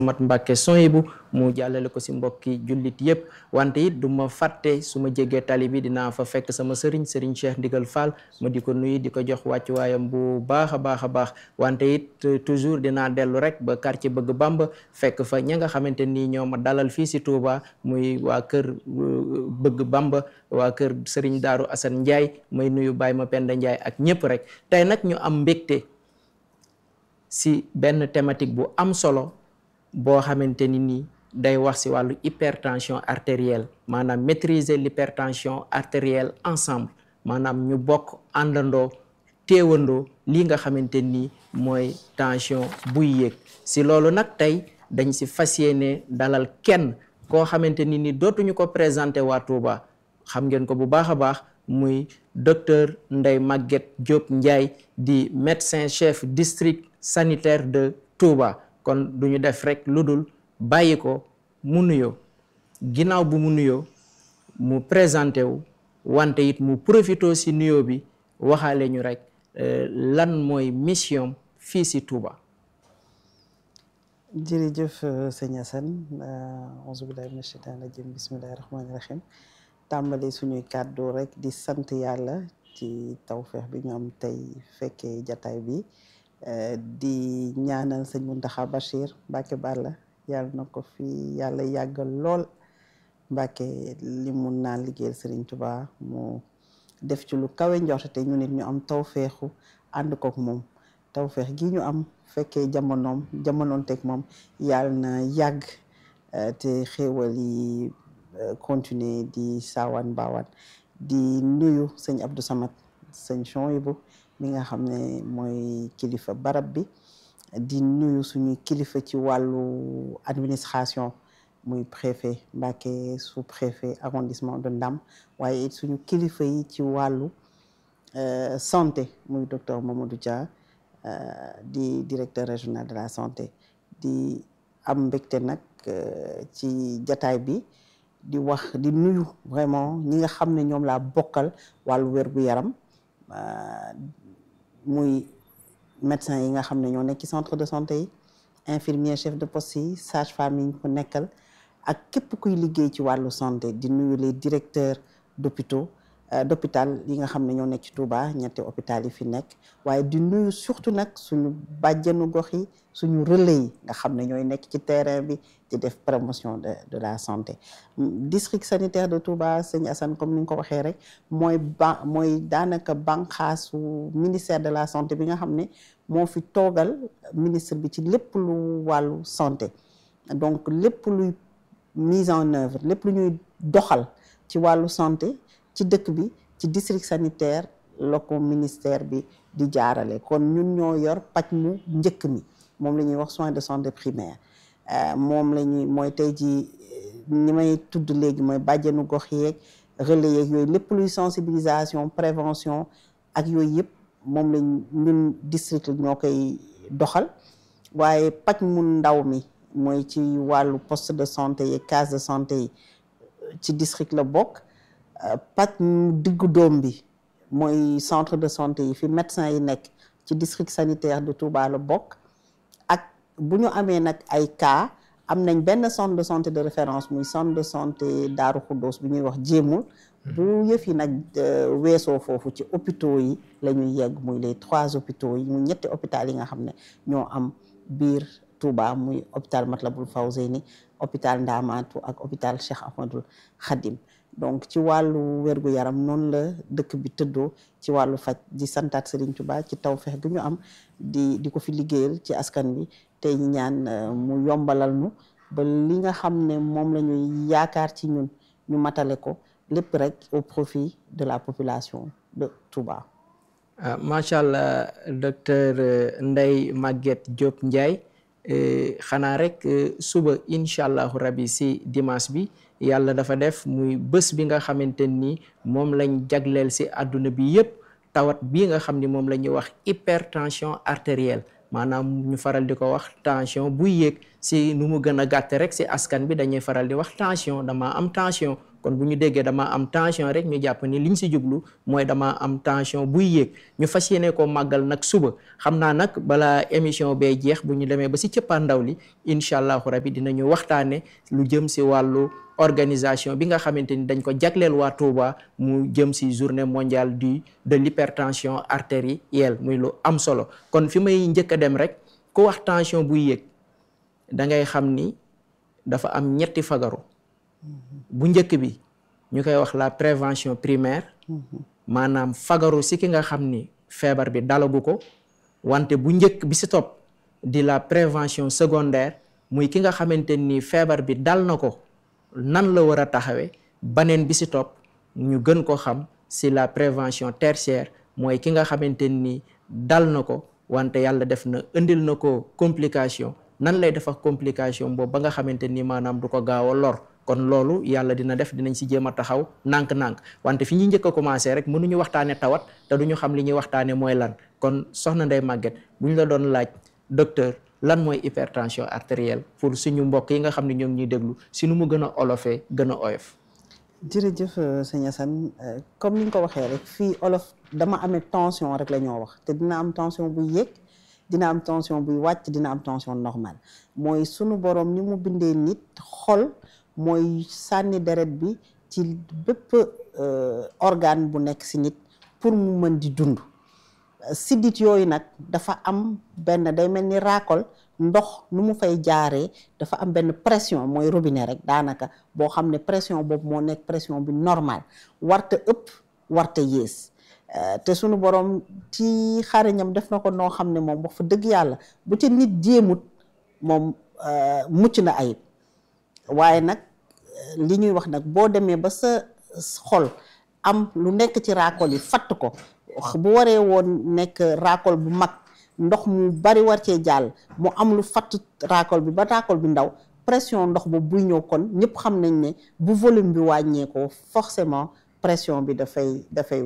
mat Mbàkke Soyibu mu jàllale ko si mbokki jullit yëpp wante it du ma fàtte su ma jegee tali bi dinaa fa fekk sama sëriñ sëriñ Cheikh Ndigal Fall ma di ko nuyu di ko jox wàccuwaayam bu baax a baax a baax wante it toujours dinaa dellu rek ba quartier bëgg Bamba fekk fa ña nga xamante nii ñoo ma dalal fii si Touba muy waa kër bëgg Bamba waa kër sëriñ Daaru Assane Ndiaye may nuyu Baye ma Penda Ndiaye ak ñëpp rek tey nag ñu am mbégte si benn thématique bu am solo boo xamante ni nii day wax ci wàllu hypertension artérielle maanaam maîtriser l'hypertension artérielle ensemble maanaam ñu bokk àndandoo téewandoo lii nga xamante ni mooy tension buy yéeg ci loolu nag tey dañ ci fas yéene dalal kenn koo xamante ni ni dootuñu ko présenter waa Touba xam ngeen ko bu baax a baax muy docteur Ndeye Maguette Diop Ndiaye di médecin chef district sanitaire de Touba kon du ñu def rek lu dul bàyyi ko mu nuyoo ginnaaw bu mu nuyoo mu présenté wu wante it mu profité ci nuyoo bi waxaale ñu rek lan mooy mission fii ci Touba. jërëjëf sëñ Assane auzu billahi mina shaytaani rajim bismillahi rahmaani rahim tàmbali suñuy kàddu rek di sant yàlla ci tawfeex bi ñu am tey fekkee jataay bi di ñaanal sëñ Mountakha Bachir Mbacke Balla yàlla na ko fi yàlla yàggal lool Mbacke li mun naa liggéeyal Serigne Touba mu def ci lu kawe njort te ñu nit ñu am tawfeexu ànd kook moom tawfeex gi ñu am fekkee jamonoom jamonoon teg moom yàlla na yàgg te xéewal yi continuer di saawaan baawaan di nuyu sëñ Abdou Samad sëñ Chouaïbou mi nga xam ne mooy kilifa barab bi di nuyu suñu kilifa ci wàllu administration muy préfet Mbacké sous préfet arrondissement de Ndam waaye it suñu kilifa yi ci wàllu santé muy docteur Mamadou Dia di directeur régional de la santé di am mbégte nag ci jataay bi di wax di nuyu vraiment ñi nga xam ne ñoom laa bokkal wàllu wér-gu-yaram muy médecin yi nga xam ne ñoo nekk ci centre de santé yi infirmier chef de poste yi sage femme yi ñu ko nekkal ak képp kuy liggéey ci wàllu santé di nuyu les directeurs d'hôpitaux d'hôpital yi nga xam ne ñoo nekk ci Touba ñetti hôpital yi fi nekk waaye di nuyu surtout nag suñu bàjjanu gox yi suñu relais yi nga xam ne ñooy nekk ci terrain bi di def promotion de de la santé district sanitaire de Touba sëñ Assane comme ni nga ko waxee rek mooy ba mooy daanaka banqaasu ministère de la santé bi nga xam ne moo fi toogal ministre bi ci lépp lu wàllu santé donc lépp luy mise en œuvre lépp lu ñuy doxal ci wàllu santé ci dëkk bi ci district sanitaire la ko ministère bi di jaarale kon ñun ñoo yor paj mu njëkk mi moom la ñuy wax soins de santé primaire moom la ñuy mooy tey ji ñi may tudd léegi mooy bàjjenu gox yeeg relais yeeg yooyu lépp luy sensibilisation prévention ak yooyu yëpp moom lañ ñun district ñoo koy doxal waaye paj mu ndaw mi mooy ci wàllu poste de santé yi case de santé yi ci district la bokk paj mu diggu doom bi mooy centre de santé yi fi médecin yi nekk ci district sanitaire de Touba la bokk ak bu ñu amee nag ay cas am nañ benn centre de santé de référence muy centre de santé Daaru Xuddoos bi ñuy wax jéemul bu yëf yi nag weesoo foofu ci hôpitaux yi la ñuy yegg muy les trois hôpitaux yi muy ñetti hôpital yi nga xam ne ñoo am biir Touba muy hôpital Matlaboul Fawzeyni hôpital Ndamatou ak hôpital Cheikh Ahmadoul Khadim donc ci wàllu wér-gu-yaram noonu la dëkk bi tëddoo ci wàllu faj di santaat Serigne Touba ci tawfeex gu ñu am di di ko fi liggéeyal ci askan wi tey ñaan mu yombalal nu ba li nga xam ne moom la ñuy yaakaar ci ñun ñu matale ko lépp rek au profit de la population de Touba. macha allah docteur Ndeye Maguette Diop Ndiaye xanaa rek suba incha allahu rabi si dimanche bi. yàlla dafa def muy bés bi nga xamante ni moom lañ jagleel si àdduna bi yëpp tawat bii nga xam ni moom la ñuy wax hypertension artérielle maanaam ñu faral di ko wax tension buy yéeg si nu mu gën a gàtte rek si askan bi dañuy faral di wax tension dama am tension kon bu ñu déggee dama am tension rek ñu jàpp ni liñ si jublu mooy dama am tension buy yéeg ñu fas yéene ko màggal nag suba xam naa nag balaa émission bee jeex bu ñu demee ba si cëppaandaw li incha allahu rabi dinañu waxtaane lu jëm si wàllu organisation bi nga xamante ni dañ ko jagleel waa Touba mu jëm si journée mondiale du de l'hypertension artérielle muy lu am solo kon fi may njëkk a dem rek ku wax tension buy yéeg da ngay xam ni dafa am ñetti fagaru bu njëkk bi ñu koy wax la prévention primaire maanaam fagaru si ki nga xam ni feebar bi dalagu ko wante bu njëkk bi si topp di la prévention secondaire muy ki nga xamante ni feebar bi dal na ko nan la war a taxawee baneen bi si topp ñu gën ko xam si la prévention tertiaire mooy ki nga xamante ni dal na ko wante yàlla def na indil na ko complication nan lay def ak complication boobu ba nga xamante ni maanaam du ko gaaw a lor kon loolu yàlla dina def dinañ si jéem a taxaw nànk-nànk wante fi ñuy njëkk a commencé rek mënuñu waxtaane tawat te duñu xam li ñuy waxtaane mooy lan kon soxna Ndeye Maguette bu ñu la doon laaj docteur lan mooy hypertension artérielle pour suñu mbokk yi nga xam ne ñoom ñuy déglu si nu mu gën a olofee gën a oyof jërëjëf sëñ Assane comme ni nga ko waxee rek fii olof dama amee tension rek la ñoo wax te dina am tension buy yéeg dina am tension buy wàcc dina am tension normale mooy sunu borom ni mu bindee nit xol mooy sànni deret bi ci bépp organe bu nekk si nit pour mu mën di dund siddit yooyu nag dafa am benn day mel ni raakol ndox nu mu fay jaaree dafa am benn pression mooy robinet rek daanaka boo xam ne pression boobu moo nekk pression bi normal warta ëpp warta yées te sunu borom ci xariñam def na ko noo xam ne moom wax fa dëgg yàlla bu ca nit jéemut moom mucc na ayib waaye nag li ñuy wax nag boo demee ba sa xol am lu nekk ci raakol yi fatt ko bu waree woon nekk raakol bu mag ndox mu bari war cee jàll mu am lu fatt raakol bi ba raakol bi ndaw pression ndox boobu buy ñëw kon ñëpp xam nañ ne bu volume bi wàññeekoo forcément pression bi dafay dafay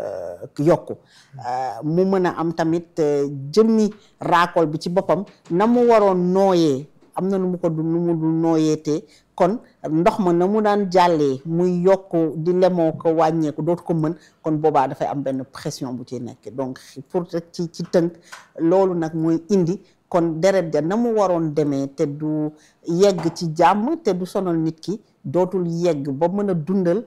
yokku mu mën a am tamit jëmmi raakol bi ci boppam na mu waroon nooyee am na nu mu ko du nu mu du nooyeetee kon ndox ma na mu daan jàllee muy yokk di lemoo ko wàññeeku dootu ko mën kon boobaa dafay am benn pression bu ci nekk donc pour ci ci tënk loolu nag mooy indi kon deret ja na mu waroon demee te du yegg ci jàmm te du sonal nit ki dootul yegg ba mën a dundal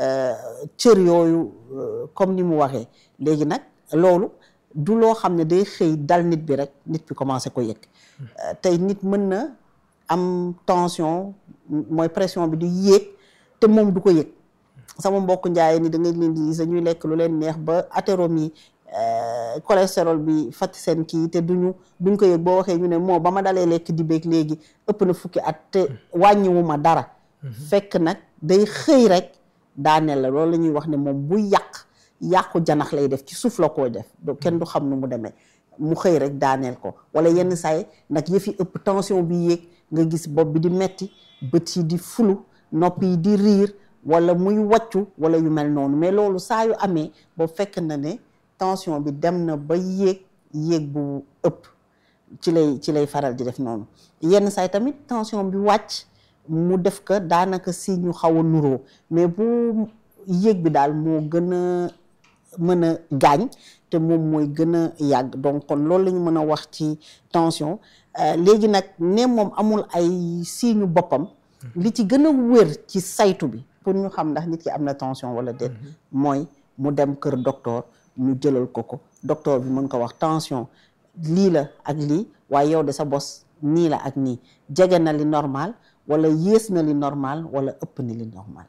cër yooyu comme ni mu waxee léegi nag loolu du loo xam ne day xëy dal nit bi rek nit bi commencé ko yëg tey nit mën na am tension mooy pression bi di yéeg te moom du ko yëg sama mbokk njaay ni da nga leen di gis ñuy lekk lu leen neex ba atéromi cholestérol bi fàtt seen kii te duñu duñ ko yëg boo waxee ñu ne moo ba ma dalee lekk di beeg léegi ëpp na fukki at te wàññiwu ma dara fekk nag day xëy rek daaneel la loolu la ñuy wax ne moom bu yàq yàqu janax lay def ci suuf la koy def do kenn du xam nu mu demee mu xëy rek daaneel ko wala yenn saay nag yëfi ëpp tension bi yéeg nga gis bopp bi di metti bët yi di fulu nopp yi di riir wala muy wàccu wala yu mel noonu mais loolu saa yu amee boobu fekk na ne tension bi dem na ba yéeg yéeg bu ëpp ci lay ci lay faral di def noonu yenn saay tamit tension bi wàcc mu def ko daanaka si ñu xaw a nuroo mais bu yéeg bi daal moo gën a mën a gaañ te moom mooy gën a yàgg donc kon loolu la ñu mën a wax ci tension léegi nag ne moom amul ay signe boppam li ci gën a wér ci saytu bi pour ñu xam ndax nit ki am na tension wala déet mooy mu dem kër docteur ñu jëlal ko ko docteur bi mën ko wax tension lii la ak lii waaye yow de sa bos nii la ak nii jege na li normal wala yées na li normal wala ëpp na li normal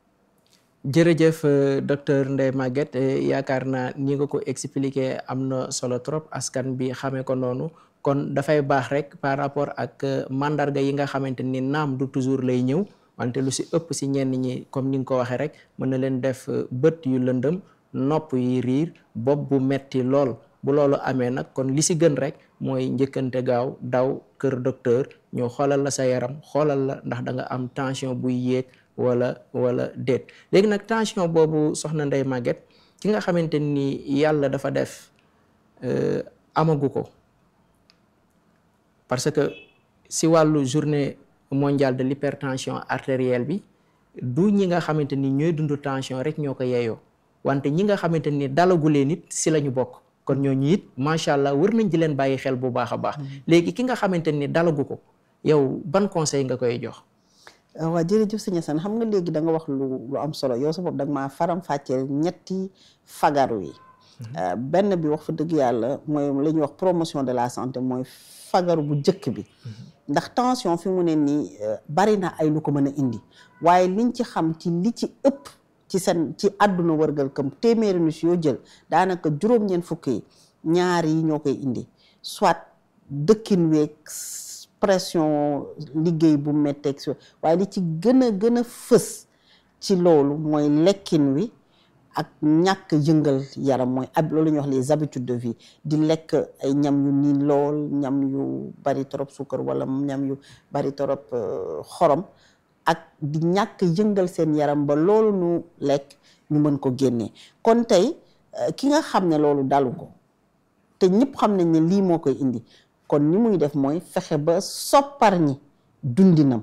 jërëjëf docteur Ndeye Maguette yaakaar naa ni nga ko expliqué am na solo trop askan bi xamee ko noonu kon dafay baax rek par rapport ak mandarga yi nga xamante ni naam du toujours lay ñëw wante lu si ëpp si ñenn ñi comme ni nga ko waxee rek mën na leen def bët yu lëndëm nopp yi riir bopp bu metti lool bu loolu amee nag kon li si gën rek mooy njëkkante gaaw daw kër docteur ñu xoolal la sa yaram xoolal la ndax da nga am tension buy yéeg wala wala déet léegi nag tension boobu soxna Ndeye Maguette ki nga xamante ni yàlla dafa def amagu ko parce que si wàllu journée mondiale de l'hypertension artérielle bi du ñi nga xamante ni ñooy dund tension rek ñoo ko yeeyoo wante ñi nga xamante ni dalagulee nit si la ñu bokk kon ñooñu it macha allah war nañ di leen bàyyi xel bu baax a baax léegi ki nga xamante ni dalagu ko yow ban conseil nga koy jox. waaw jërëjëf sëñ Assane xam nga léegi da nga wax lu lu am solo yow sa bopp da nga maa faram fàcceel ñetti fagaru yi. benn bi wax fa dëgg yàlla mooy la ñuy wax promotion de la santé mooy fagaru bu njëkk bi. ndax tension fi mu ne nii bari na ay lu ko mën a indi waaye liñ ci xam ci li ci ëpp ci seen ci àdduna wërgal kam téeméeri nit yoo jël daanaka juróom-ñeent fukk yi ñaar yi ñoo koy indi soit dëkkin weeg pression liggéey bu metteeg si waaye li ci gën a gën a fës ci loolu mooy lekkin wi ak ñàkk yëngal yaram mooy ab loolu ñuy wax les habitudes de vie di lekk ay ñam yu niin lool ñam yu bari torop suukar wala ñam yu bari torop xorom ak di ñàkk yëngal seen yaram ba loolu nu lekk ñu mën ko génnee kon tey ki nga xam ne loolu dalu ko te ñëpp xam nañ ne lii moo koy indi kon ni muy def mooy fexe ba soppar ñi dundinam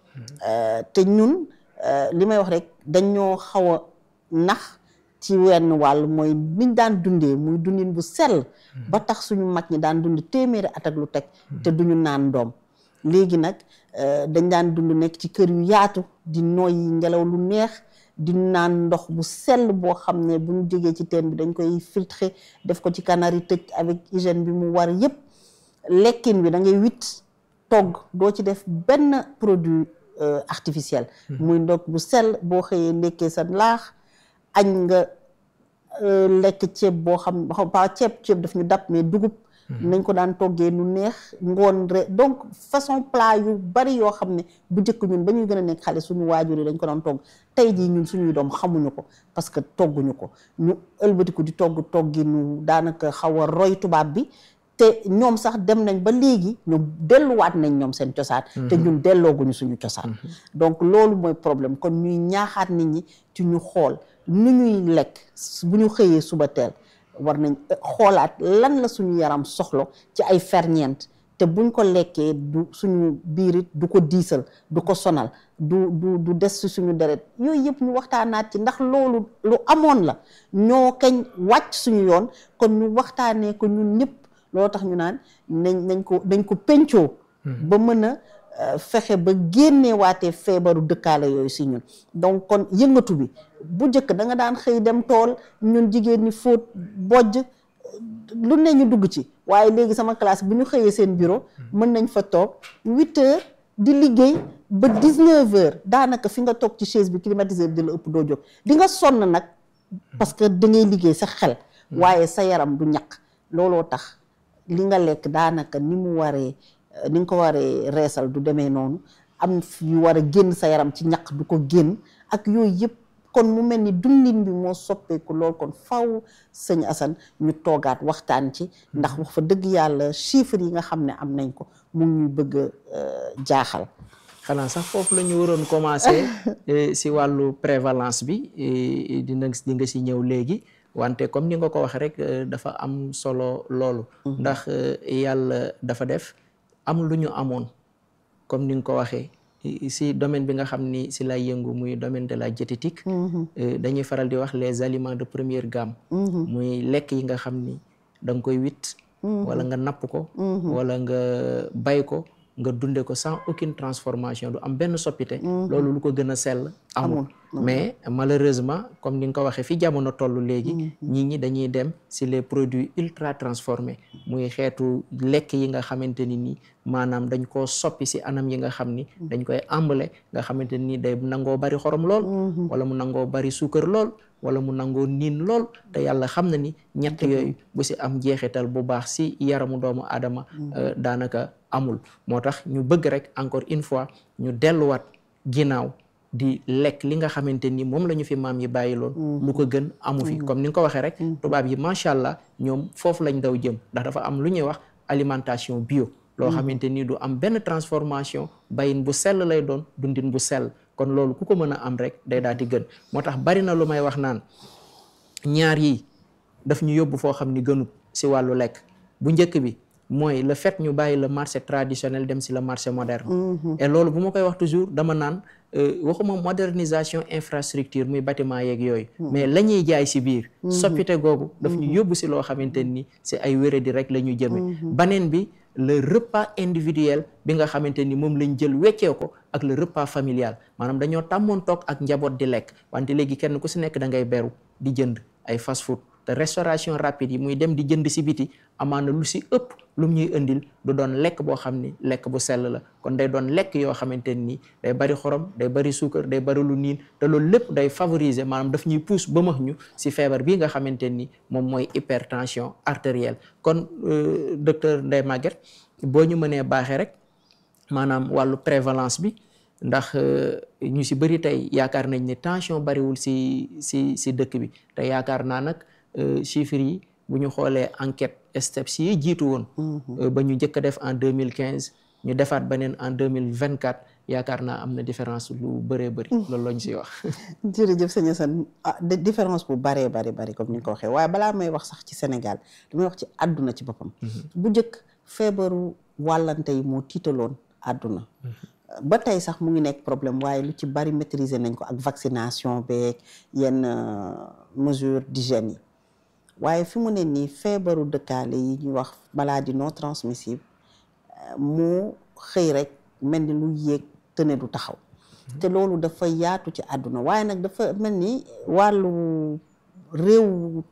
te ñun li may wax rek dañoo xaw a nax ci wenn wàll mooy niñ daan dundee muy dundin bu sell ba tax suñu mag ñi daan dund téeméeri at ak lu teg te duñu naan doom léegi nag dañ daan dund nekk ci kër yu yaatu di noyyi ngelaw lu neex di naan ndox bu sell boo xam ne bu ñu jógee ci teen bi dañ koy filtrer def ko ci canari tëj avec hygiène bi mu war yépp lekkin bi da ngay wit togg doo ci def benn produit artificiel muy ndog bu sell boo xëyee ndekkee sa laax añ nga lekk ceeb boo xam pas ceeb ceeb daf ñu dab mais dugub nañ ko daan toggee nu neex ngoon re donc façon plat yu bari yoo xam ne bu njëkk ñun ba ñuy gën a nekk xale suñu waajur yi dañ ko daan togg tey jii ñun suñuy doom xamuñu ko parce que togguñu ko ñu ëlbatiku di togg toggi nu daanaka xaw a roy tubaab bi te ñoom sax dem nañ ba léegi ñoom delluwaat nañ ñoom seen cosaan te ñun dellooguñu suñu cosaan donc loolu mooy problème kon ñuy ñaaxaat nit ñi ci ñu xool nu ñuy lekk bu ñu xëyee suba teel war nañ xoolaat lan la suñu yaram soxlo ci ay ferñeent te buñ ko lekkee du suñu biirit du ko diisal du ko sonal du du du des ci suñu deret yooyu yëpp ñu waxtaanaat ci ndax loolu lu amoon la ñoo kañ wàcc suñu yoon kon ñu waxtaanee ko ñun ñëpp loolu tax ñu naan nañ nañ ko nañ ko pencoo ba mën a fexe ba génneewaatee feebaru dëkkaale yooyu si ñun donc kon yëngatu bi bu njëkk da nga daan xëy dem tool ñun jigéen ñi fóot bojj lu ne ñu dugg ci waaye léegi sama classe bu ñu xëyee seen bureau mën nañ fa toog huit heures di liggéey ba dix neuf heures daanaka fi nga toog ci chaise bi climatiseur di la ëpp doo jóg di nga sonn nag parce que da ngay liggéey sa xel waaye sa yaram du ñaq looloo tax li nga lekk daanaka ni mu waree ni nga ko waree reesal du demee noonu am yu war a génn sa yaram ci ñaq du ko génn ak yooyu yëpp kon mu mel ni dundin bi moo soppeeku lool kon faw sëñ Assane ñu toogaat waxtaan ci ndax wax fa dëgg yàlla chiffres yi nga xam ne am nañ ko mu ngi ñuy bëgg a jaaxal xanaa sax foofu la ñu waroon commencer si wàllu prévalence bi dina di nga si ñëw léegi wante comme ni nga ko wax rek dafa am solo loolu ndax yàlla dafa def am lu ñu amoon comme ni nga ko waxee si domaine bi nga xam ni si lay yëngu muy domaine de la diététique dañuy faral di wax les aliments de première gamme muy lekk yi nga xam ni da nga koy witt wala nga napp ko wala nga bay ko nga dunde ko sans aucune transformation du am benn soppite loolu lu ko gën a sell amul mais malheureusement comme ni nga ko waxee fi jamono toll léegi nit ñi dañuy dem si les produits ultra transformés muy xeetu lekk yi nga xamante ni nii maanaam dañ koo soppi si anam yi nga xam ni dañ koy ambale nga xamante ni day nangoo bari xorom lool wala mu nangoo bari suukar lool wala mu nangoo niin lool te yàlla xam na ni ñett yooyu bu si am jeexital bu baax si yaramu doomu aadama daanaka amul moo tax ñu bëgg rek encore une fois ñu delluwaat ginnaaw di lekk li nga xamante ni moom la ñu fi maam yi bàyyi loon lu ko gën amu fi comme ni nga ko waxee rek tubaab yi macha allah ñoom foofu lañ daw jëm ndax dafa am lu ñuy wax alimentation bio loo xamante ni du am benn transformation bayin bu sell lay doon dundin bu sell kon loolu ku ko mën a am rek day daal di gën moo tax bari na lu may wax naan ñaar yi daf ñu yóbbu foo xam ni gënut si wàllu lekk bu njëkk bi mooy le fait ñu bàyyi le marché traditionnel dem si le marché moderne et loolu bu ma koy wax toujours dama naan waxuma modernisation infrastructure muy bâtiment yeeg yooyu mais la ñuy jaay si biir soppite googu daf ñu yóbbu si loo xamante ni si ay wéradi rek la ñu jëme baneen bi le repas individuel bi nga xamante ni moom lañ jël weccee ko ak le repas familial maanaam dañoo tàmmoon toog ak njaboot di lekk wante léegi kenn ku si nekk da ngay beru di jënd ay fast food te restauration rapide yi muy dem di jënd si biti amaana lu si ëpp lu ñuy indil du doon lekk boo xam ni lekk bu sell la kon day doon lekk yoo xamante ni day bari xorom day bari suukar day bari lu niin te loolu lépp day favoriser maanaam daf ñuy pousse ba max ñu si feebar bii nga xamante ni moom mooy hypertension artérielle kon docteur Ndeye Maguette boo ñu mënee baaxee rek maanaam wàllu prévalence bi ndax ñu si bëri tey yaakaar nañ ne tension bariwul si si si dëkk bi te yaakaar naa nag chiffres yi bu ñu xoolee enquête STEPS yi jiitu woon ba ñu njëkk a def en deux mille quinze ñu defaat beneen en deux mille vingt quatre yaakaar naa am na différence lu bëree bëri loolu la ñu siy wax jërëjëf sëñ Assane ah différence bu bëree bëri bëri comme ni nga ko waxee waaye balaa may wax sax ci Sénégal damay wax ci àdduna ci boppam bu njëkk feebaru wàllante yi moo tiitaloon àdduna ba tey sax mu ngi nekk problème waaye lu ci bari maîtriser nañ ko ak vaccination beeg yenn mesure d'hygiène yi waaye fi mu ne nii feebaru dëkkaale yi ñuy wax maladie non transmissible moo xëy rek mel ni lu yéeg te ne du taxaw te loolu dafa yaatu ci àdduna waaye nag dafa mel ni wàllu réew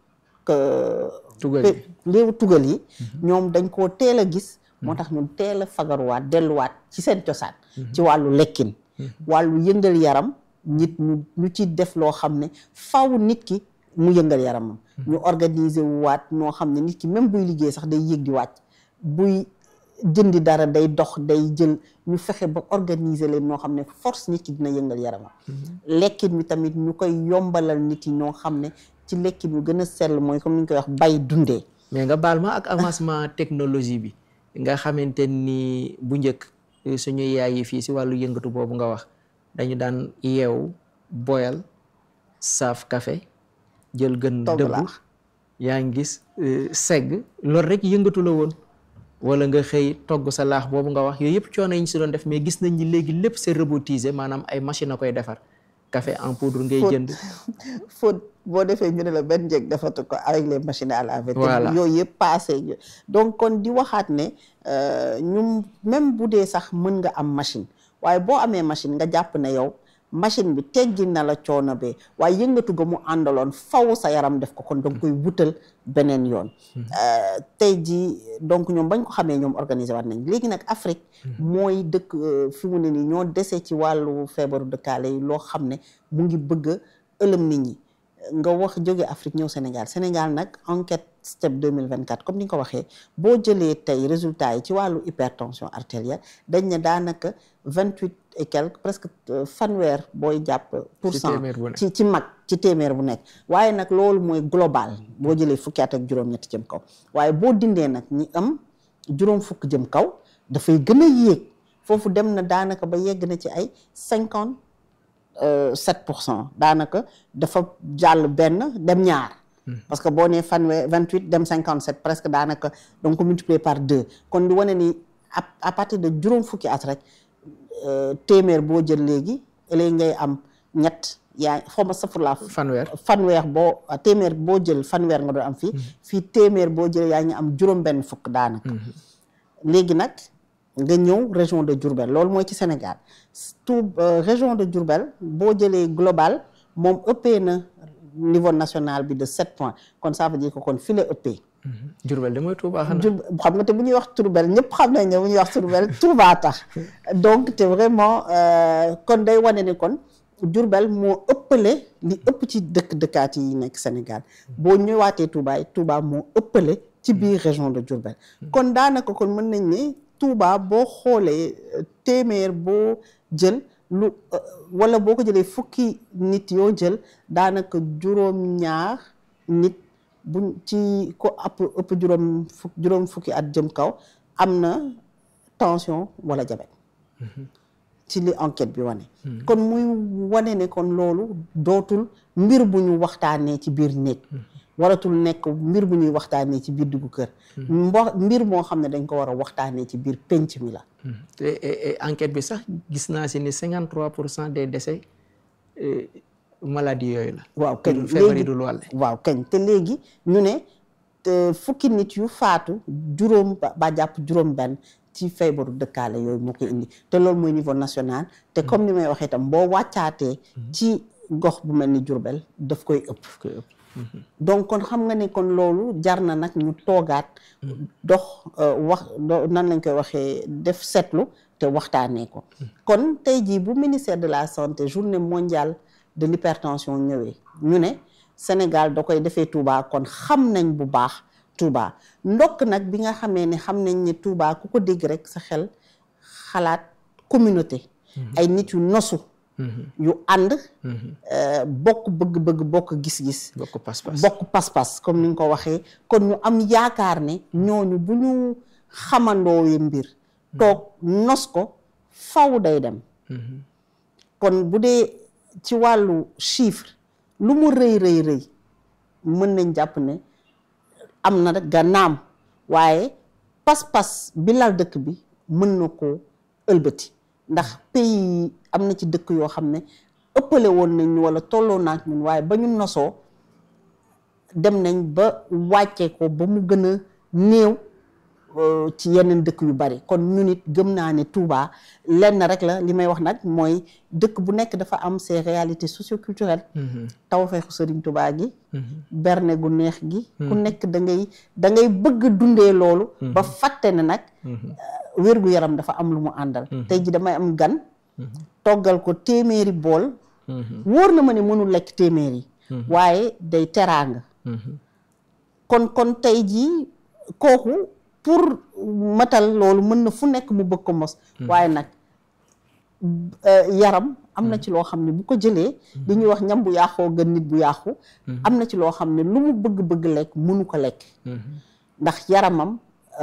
réew tugal yi ñoom dañ koo teel a gis moo tax ñun teel a fagaruwaat delluwaat ci seen cosaan ci wàllu lekkin wàllu yëngal yaram nit ñu ñu ci def loo xam ne faw nit ki mu yëngal yaramam ñu organiser wu waat noo xam ne nit ki même buy liggéey sax day yéeg di wàcc buy jëndi dara day dox day jël ñu fexe ba organiser leen noo xam ne force nit ki dina yëngal yaramam lekkin mi tamit ñu koy yombalal nit yi ñoo xam ne ci lekkin bi gën a sell mooy comme ni ñu koy wax bay dundee mais nga baal ma ak avancement technologie bi nga xamante ni bu njëkk suñu yaay yi fii si wàllu yëngatu boobu nga wax dañu daan yeewu boyal saaf café jël gën dëbb yaa ngi gis segg loolu rek yëngatu la woon wala nga xëy togg sa laax boobu nga wax yooyu yëpp coono yi ñu si doon def mais gis nañ ni léegi lépp c'est robotisé maanaam ay machine a koy defar café en poudre ngay jënd faute boo defee ñu ne la benn njëg defatu ko avec les machines à laver voilà yooyu yëpp passé donc kon di waxaat ne ñu même bu dee sax mën nga am machine waaye boo amee machine nga jàpp ne yow machine bi teggi na la coono bee waaye yëngatu ga mu àndaloon faw sa yaram def ko kon danga koy wutal beneen yoon tey ji donc ñoom bañ ko xamee ñoom organiser waat nañ léegi nag Afrique mooy dëkk fi mu ne nii ñoo desee ci wàllu feebaru dëkkaale yi loo xam ne mu ngi bëgg a ëlëm nit ñi nga wax jóge Afrique ñëw Sénégal Sénégal nag enquête step 2024 comme ni nga ko waxee boo jëlee tey résultats yi ci wàllu hypertension artérielle dañ ne daanaka vingt huit et quelque presque fanweer booy jàpp pour cent ci ci mag ci téeméer bu nekk waaye nag loolu mooy global boo jëlee fukki at ak juróom-ñetti jëm kaw waaye boo dindee nag ñi am juróom fukk jëm kaw dafay gën a yéeg foofu dem na daanaka ba yegg na ci ay cinquante sept pour cent daanaka dafa jàll benn dem ñaar parce que boo nee fanweer vingt huit dem cinquante sept presque daanaka donc ko multiplier par deux kon di wane ni à partir de juróom fukki at rek téeméer boo jël léegi léegi ngay am ñett yaa xaw ma safurlaa fanweer fanweer boo téeméer boo jël fanweer nga doon am fii fii téeméer boo jël yaa ngi am juróom benn fukk daanaka léegi nag nga ñëw région de Diourbel loolu mooy ci Sénégal tout région de Diourbel boo jëlee global moom ëppee na niveau national bi de sept points kon ça veut dire que kon fi la ëppee Diourbel de mooy Touba xanaa xam nga te bu ñuy wax Diourbel ñëpp xam nañ ne bu ñuy wax Diourbel Touba tax donc te vraiment kon day wane ne kon Diourbel moo ëppale li ëpp ci dëkk dëkkaat yi nekk Sénégal boo ñëwaatee Touba yi Touba moo ëppale ci biir région de Diourbel kon daanaka kon mën nañ ne Touba boo xoolee téeméer boo jël lu wala boo ko jëlee fukki nit yoo jël daanaka juróom-ñaar nit buñ ci ko ëpp ëpp juróom fukk juróom fukki at jëm kaw am na tension wala diabète ci li enquête bi wane kon muy wane ne kon loolu dootul mbir bu ñu waxtaanee ci biir néeg waratul nekk mbir bu ñuy waxtaanee ci biir duggu kër mbo mbir moo xam ne dañ ko war a waxtaanee ci biir penc mi la te enquête bi sax gis naa si ni 53 pour cent des décès maladie yooyu la waaw kañ feebar yi dul wàlle waaw kañ te léegi ñu ne te fukki nit yu faatu juróom ba jàpp juróom benn ci feebaru dëkkaale yooyu moo koy indi te loolu mooy niveau national te comme ni may waxee itam boo wàccaatee ci gox bu mel ni Jurbel daf koy ëpp donc kon xam nga ne kon loolu jar na nag ñu toogaat dox wax nan lañ koy waxee def seetlu te waxtaanee ko kon tey jii bu ministère de la santé journée mondiale de l'hypertension ñëwee ñu ne Sénégal da koy defee Touba kon xam nañ bu baax Touba ndokk nag bi nga xamee ne xam nañ ne Touba ku ko dégg rek sa xel xalaat communauté ay nit yu nosu yu ànd bokk bëgg-bëgg bokk gis-gis bokk pas-pas bokk pas-pas comme ni nga ko waxee kon ñu am yaakaar ne ñooñu bu ñu xamandoowe mbir toog nos ko faw day dem kon bu dee ci wàllu chiffre lu mu rëy rëy rëy mën nañ jàpp ne am na rek gannaam waaye pas-pas bi lal dëkk bi mën na koo ëlbati ndax pays yi am na ci dëkk yoo xam ne ëppale woon nañ ñu wala tolloo naak ñun waaye ba ñu nosoo dem nañ ba wàccee ko ba mu gën a néew ci yeneen dëkk yu bari kon ñu nit gëm naa ne Touba lenn rek la li may wax nag mooy dëkk bu nekk dafa am ses réalités socioculturelles tawfeexu Sëriñ Touba gi berne gu neex gi ku nekk da ngay da ngay bëgg dundee loolu ba fàtte ne nag wér-gu-yaram dafa am lu mu àndal tey ji damay am gan toggal ko téeméeri bool wóor na ma ne mënul lekk téeméeri waaye day teraanga kon kon tey jii kooku pour matal loolu mën na fu nekk mu bëgg ko mos waaye nag yaram am na ci loo xam ne bu ko jëlee li ñuy wax ñam bu yàqoo gën nit bu yàqu am na ci loo xam ne lu mu bëgg-bëgg lekk mënu ko lekk ndax yaramam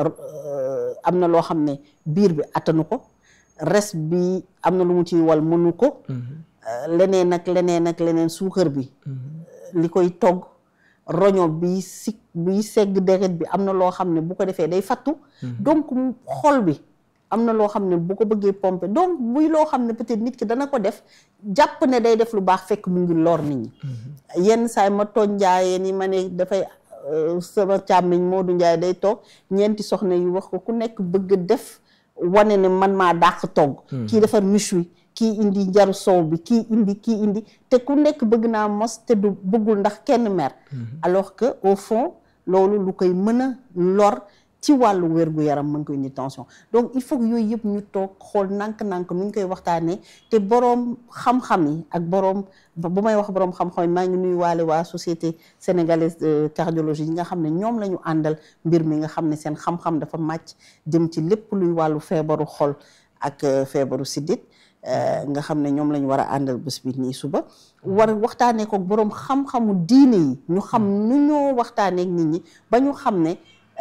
am na loo xam ne biir bi attanu ko res bi am na lu mu ciy wal mënu ko leneen ak leneen ak leneen suukar bi li koy togg roño bi si biy segg deret bi am na loo xam ne bu ko defee day fattu donc xol bi am na loo xam ne bu ko bëggee pomper donc muy loo xam ne peut-être nit ki dana ko def jàpp ne day def lu baax fekk mu ngi lor nit ñi yenn saay ma tooñ njaayeen yi ma ne dafay sama càmmiñ Modou Ndiaye day toog ñeenti soxna yi wax ko ku nekk bëgg def wane ne man maa dàq togg kii defar méchoui kii indi njaru soow bi kii indi kii indi te ku nekk bëgg naa mos te du bëggul ndax kenn mer alors que au fond loolu lu koy mën a lor ci wàllu wér-gu-yaram mën ko indi tension donc il faut que yooyu yëpp ñu toog xool nànk-nànk nu ñu koy waxtaanee te boroom xam-xam yi ak boroom bu may wax boroom xam-xam yi maa ngi nuyu waale waa société sénégalaise de cardiologie yi nga xam ne ñoom la ñu àndal mbir mi nga xam ne seen xam-xam dafa màcc jëm ci lépp luy wàllu feebaru xol ak feebaru siddit nga xam ne ñoom la ñu war a àndal bés bi nii suba war waxtaanee ko boroom xam-xamu diine yi ñu xam nu ñoo waxtaanee ak nit ñi ba ñu xam ne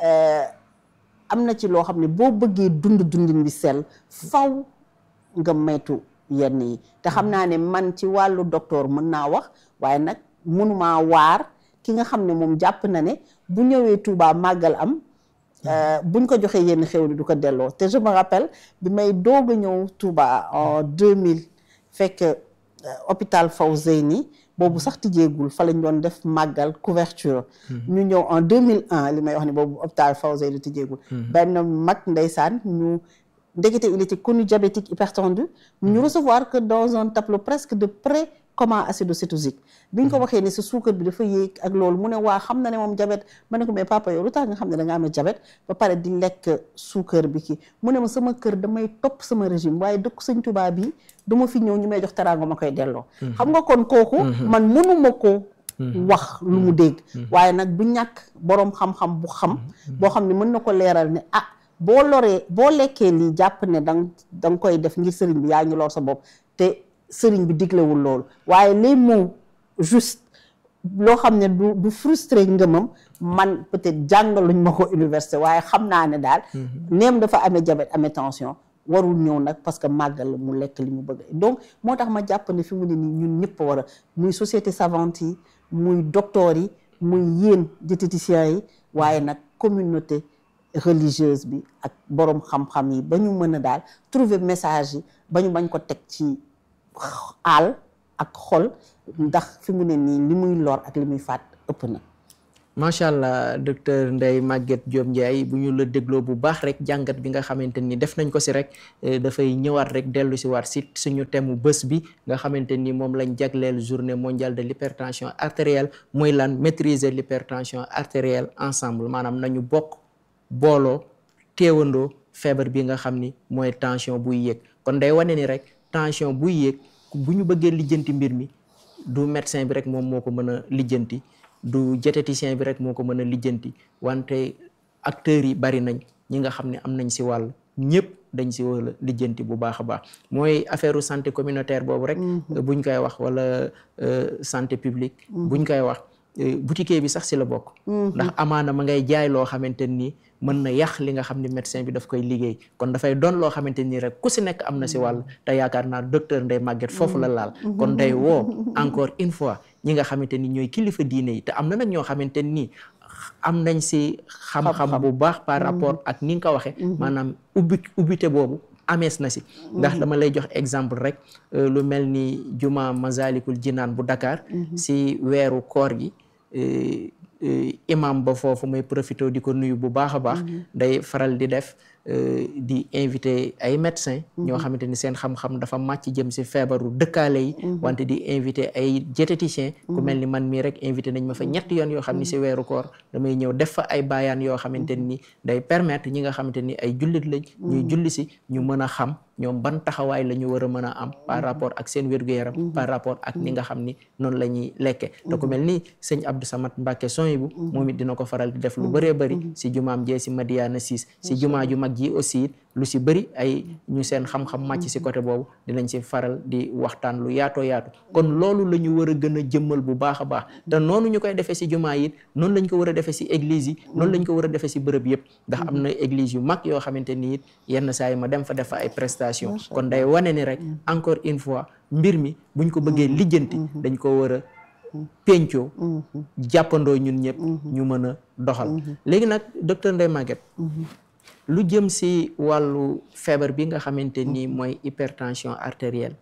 am na ci loo xam ne boo bëggee dund dundin bi sell faw nga maytu yenn yi te xam naa ne man ci wàllu docteur mën naa wax waaye nag mënumaa waar ki nga xam ne moom jàpp na ne bu ñëwee Touba màggal am buñ ko joxee yenn xew du ko delloo te je me rappelle bi may doog a ñëw Touba en 2000 fekk hôpital Fawzeyni boobu sax tijjeegul fa lañ doon def màggal couverture ñu ñëw en 2001 li may wax ne boobu hôpital Fawzeyni tijjeegul benn mag ndeysaan ñu ndekete il était connu diabétique hypertendu ñu recevoir que dans un tableau presque de près comment acidocétosique bi ñu ko waxee ne sa suukar bi dafa yéeg ak loolu mu ne waa xam na ne moom diabète ma ne ko mais papa yow lu tax nga xam ne da nga amee diabète ba pare di lekk suukar bi kii mu ne ma sama kër damay topp sama régime waaye dëkk sëñ Tuubaa bi du ma fi ñëw ñu may jox teraanga ma koy delloo xam nga kon kooku man mënuma ko wax lu mu dégg waaye nag du ñàkk boroom xam-xam bu xam boo xam ne mën na ko leeral ne ah boo loree boo lekkee lii jàpp ne dang da nga koy def ngir sëriñ bi yaa ngi lor sa bopp te sëriñ bi diglewul loolu waaye les mots juste loo xam ne du du frustré ngëmam man peut-être jàngaluñ ma ko université waaye xam naa ne daal neem dafa amee diabète amee tension warul ñëw nag parce que màggal mu lekk li mu bëgg donc moo tax ma jàpp ne fi mu ne nii ñun ñëpp war a muy société savante yi muy docteur yi muy yéen diététiciens yi waaye nag communauté religieuse bi ak borom xam-xam yi ba ñu mën a daal trouver message yi ba ñu bañ ko teg ci aal ak xol ndax fi mu ne nii li muy lor ak li muy faat ëpp na macha allah docteur Ndeye Maguette Diop Ndiaye bu ñu la dégloo bu baax rek jàngat bi nga xamante ni def nañ ko si rek dafay ñëwaat rek dellu si waat si suñu thème mu bés bi nga xamante ni moom lañ jagleel journée mondiale de l'hypertension artérielle muy lan maîtriser l'hypertension artérielle ensemble maanaam nañu bokk booloo teewandoo feebar bi nga xam ni mooy tension buy yéeg kon day wane ni rek tension buy yéeg bu ñu bëggee lijjanti mbir mi du médecin bi rek moom moo ko mën a lijjanti du diététicien bi rek moo ko mën a lijjanti wante acteurs yi bari nañ ñi nga xam ne am nañ si wàll ñëpp dañ si war a lijjanti bu baax a baax mooy affaire santé communautaire boobu rek buñ koy wax wala santé publique buñ koy wax boutiquier bi sax si la bokk ndax amaana ma ngay jaay loo xamante nii mën na yàq li nga xam ne médecin bi daf koy liggéey kon dafay doon loo xamante nii rek ku si nekk am na si wàll te yaakaar naa docteur Ndeye Maguette foofu la laal kon day woo encore une fois ñi nga xamante ni ñooy kilifa diine yi te am na nag ñoo xamante nii am nañ si xam-xam bu baax par rapport ak ni nga ko waxee maanaam ubbi ubbite boobu amees na si ndax dama lay jox exemple rek lu mel ni juma Masalikul Jinaan bu Dakar si weeru koor gi imam ba foofu may profité di ko nuyu bu baax a baax day faral di def di invité ay médecins ñoo xamante ni seen xam-xam dafa màcc jëm si feebaru dëkkaale yi wante di invité ay diététiciens ku mel ni man mii rek invité nañ ma fa ñetti yoon yoo xam ni si weeru koor damay ñëw def fa ay baayaan yoo xamante ni day permettre ñi nga xamante ni ay jullit lañ ñuy julli si ñu mën a xam ñoom ban taxawaay la ñu war a mën a am par rapport ak seen wér-gu-yaram par rapport ak ni nga xam ni noonu la ñuy lekke te ku mel ni sëñ Abdou Samad Mbacke Soyibu moom it dina ko faral di def lu bëree bëri si jumaam jee si Madiana 6 si jumaa ju mag ji aussi lu si bëri ay ñu seen xam-xam màcc si côté boobu dinañ si faral di waxtaan lu yaatoo yaatu kon loolu la ñu war a gën a jëmmal bu baax a baax te noonu ñu koy defee si jumaa yi noonu lañ ko war a defee si église yi noonu lañ ko war a defee si bërëb yëpp ndax am na église yu mag yoo xamante ni it yenn saa yi ma dem fa def fa ay prestation kon day wane ni rek encore une fois mbir mi buñ ko bëggee lijjanti dañ ko war a pencoo jàppandoo ñun ñëpp ñu mën a doxal léegi nag docteur Ndeye Maguette lu jëm si wàllu feebar bi nga xamante ni mooy hypertension artérielle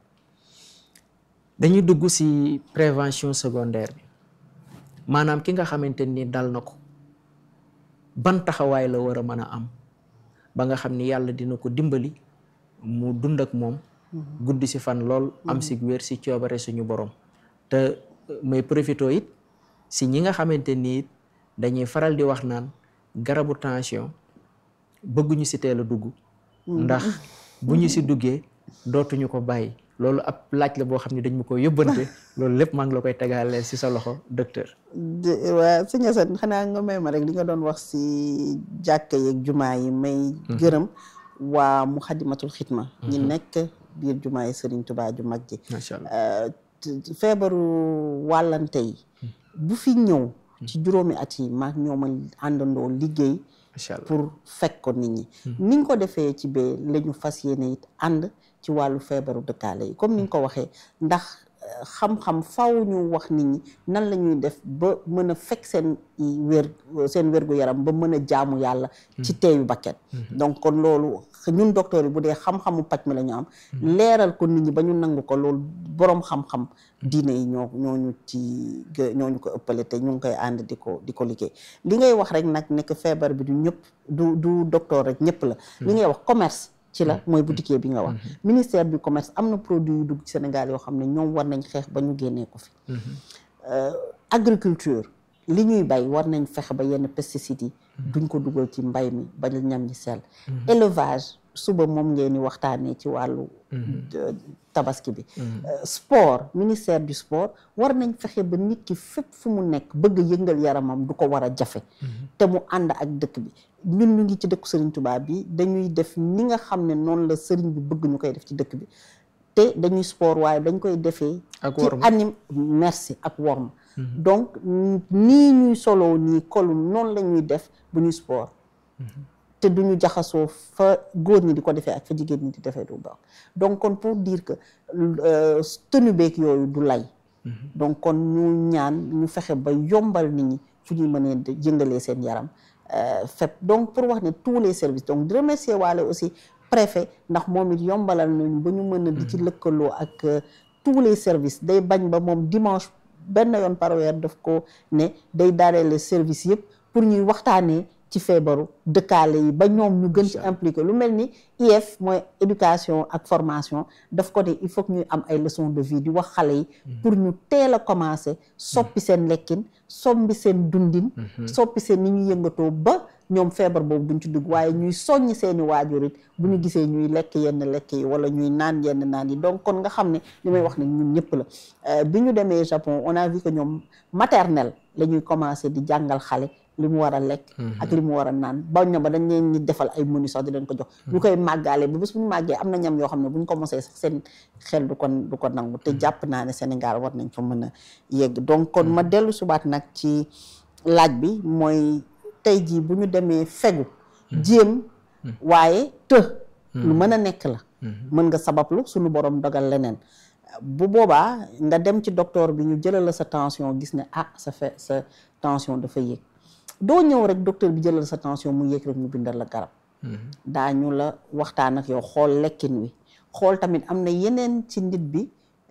dañuy dugg si prévention secondaire bi maanaam ki nga xamante ni dal na ko ban taxawaay la war a mën a am ba nga xam ni yàlla dina ko dimbali mu dund ak moom guddi si fan lool am si wér si coobare suñu borom te may profito it si ñi nga xamante ni it dañuy faral di wax naan garabu tension bëgguñu si teel a dugg ndax bu ñu si duggee dootuñu ko bàyyi loolu ab laaj la boo xam ne dañ ma ko yóbbante loolu lépp maa ngi la koy tegaale si sa loxo docteur waa sëñ Assane xanaa nga may ma rek li nga doon wax si jàkka yeeg jumaa yi may gërëm waa Muxaddamatul Xidma ñi nekk biir jumaa yi Sëriñ Tubaa ju mag ji macha allah feebaru wàllante yi bu fi ñëw ci juróomi at yi maag ñooma àndandoo liggéey macha allah pour fekk ko nit ñi ni nga ko defee ci bee la ñu fas yéene it ànd ci wàllu feebaru dëkkaale yi comme ni nga ko waxee ndax xam-xam faw ñu wax nit ñi nan la ñuy def ba mën a fekk seen wér seen wérgu yaram ba mën a jaamu yàlla ci teeyu bakket donc kon loolu ñun docteur yi bu dee xam-xamu paj mi la ñu am leeral ko nit ñi ba ñu nangu ko loolu boroom xam-xam diine yi ñoo ñooñu ci ñooñu ko ëppale te ñu ngi koy ànd di ko di ko liggéey li ngay wax rek nag nekk feebar bi du ñëpp du du docteur rek ñëpp la li ngay wax commerce ci la mooy boutiquier bi nga wax ministère du commerce am na produit yu dugg ci Sénégal yoo xam ne ñoom war nañ xeex ba ñu génnee ko fi agriculture li ñuy bay war nañ fexe ba yenn pesticides yi duñ ko dugal ci mbay mi ba ñam ñi sell élevage suba moom ngeen ni waxtaanee ci wàllu tabaski bi sport ministère du sport war nañ fexe ba nit ki fépp fu mu nekk bëgg yëngal yaramam du ko war a jafe te mu ànd ak dëkk bi ñun ñu ngi ci dëkku Sëriñ Tuubaa bi dañuy def ni nga xam ne noonu la sëriñ bi bëgg ñu koy def ci dëkk bi te dañuy sport waaye dañ koy defee ci anim merci ak worma donc nii ñuy soloo nii kolu noonu la ñuy def bu ñuy sport te duñu jaxasoo fa góor ñi di ko defee ak fa jigéen ñi di defee du baax donc kon pour dire que tenue beeg yooyu du lay donc kon ñu ñaan ñu fexe ba yombal nit ñi fu ñuy mënee jëngalee seen yaram fépp donc pour wax ne tous les services donc di remercier waale aussi préfet ndax moom it yombalal nañu ba ñu mën a di ci lëkkaloo ak tous les services day bañ ba moom dimanche benn yoon par weer daf ko ne day daaneel service yëpp pour ñuy waxtaanee ci feebaru dëkkaale yi ba ñoom ñu gën ci impliqué lu mel ni IF mooy éducation ak formation daf ko ne il faut que ñuy am ay leçons de vie di wax xale yi pour ñu teel a commencé soppi seen lekkin soppi seen dundin soppi seen ni ñu yëngatoo ba ñoom feebar boobu duñ ci dugg waaye ñuy soññ seeni waajur it bu ñu gisee ñuy lekk yenn lekk yi wala ñuy naan yenn naan yi donc kon nga xam ne li may wax ne ñun ñëpp la bi ñu demee Japon on a vu que ñoom maternelle la ñuy commencé di jàngal xale li mu war a lekk ak li mu war a naan bañ na ba dañ leen ñi defal ay menu sax di leen ko jox ñu koy màggaale ba bés bu ñu màggee am na ñam yoo xam ne bu ñu ko mosee sax seen xel du ko du ko nangu te jàpp naa ne Sénégal war nañ fa mën a yegg donc kon ma dellu subaat nag ci laaj bi mooy tey jii bu ñu demee fegu jéem waaye të lu mën a nekk la mën nga sabablu suñu borom dogal leneen bu boobaa nga dem ci docteur bi ñu jëlal la sa tension gis ne ah sa fe sa tension dafa yéeg doo ñëw rek docteur bi jëlal sa tension mu yéeg rek mu bindal la garab daañu la waxtaan ak yow xool lekkin wi xool tamit am na yeneen ci nit bi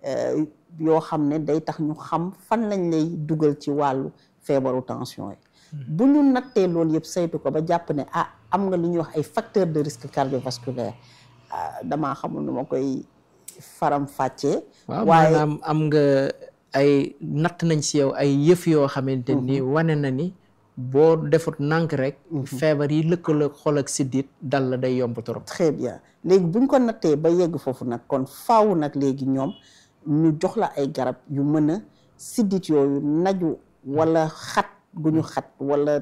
yoo xam ne day tax ñu xam fan lañ lay dugal ci wàllu feebaru tension yi bu ñu nattee loolu yëpp saytu ko ba jàpp ne ah am nga lu ñuy wax ay facteurs de risque cardiovasculaire damaa xamul nu ma koy faram fàccee waaw maanaam am nga ay natt nañ si yow ay yëf yoo xamante ni wane na ni boo defut nànk rek feebar yi lëkkaloo xol ak siddit dal la day yomb trop très bien léegi buñ ko nattee ba yegg foofu nag kon faaw nag léegi ñoom ñu jox la ay garab yu mën a siddit yooyu naju wala xat gu ñu xat wala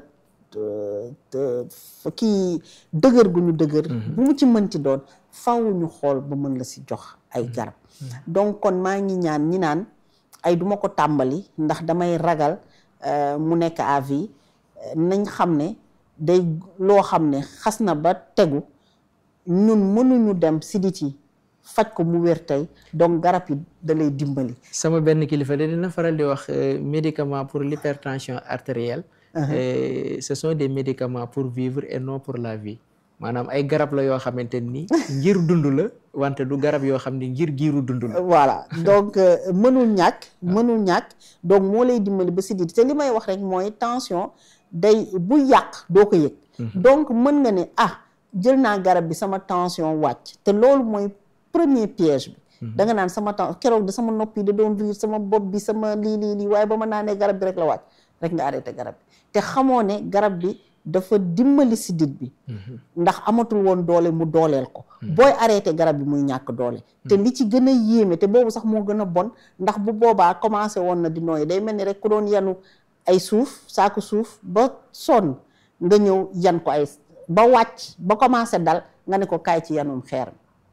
kii dëgër gu ñu dëgër bu mu ci mënti doon faaw ñu xool ba mën la si jox ay garab donc kon maa ngi ñaan ñi naan ay duma ko tàmbali ndax damay ragal mu nekk à vie nañ xam ne day loo xam ne xas na ba tegu ñun mënuñu dem sidit yi faj ko mu wér tey donc garab yi da lay dimbali sama benn kilifa de dina faral di wax médicament pour l'hypertension artérielle ce sont des médicaments pour vivre et non pour la vie maanaam ay garab la yoo xamante ni ngir dund la wante du garab yoo xam ne ngir giiru dund la voilà donc mënul ñàkk mënul ñàkk donc moo lay dimbali ba sidit te li may wax rek mooy tension day bu yàq doo ko yëg donc mën nga ne ah jël naa garab bi sama tension wàcc te loolu mooy premier piège bi da nga naan sama temps keroog de sama nopp yi da doon riir sama bopp bi sama lii lii lii waaye ba ma naanee garab bi rek la wàcc rek nga arrêté garab bi te xamoo ne garab bi dafa dimbali sidit bi ndax amatul woon doole mu dooleel ko booy arrêté garab bi muy ñàkk doole te li ci gën a yéeme te boobu sax moo gën a bon ndax bu boobaa commencé woon na di nooyi day mel ni rek ku doon yanu ay suuf saako suuf ba sonn nga ñëw yan ko ay ba wàcc ba commencé dal nga ne ko kaay ci yanum xeer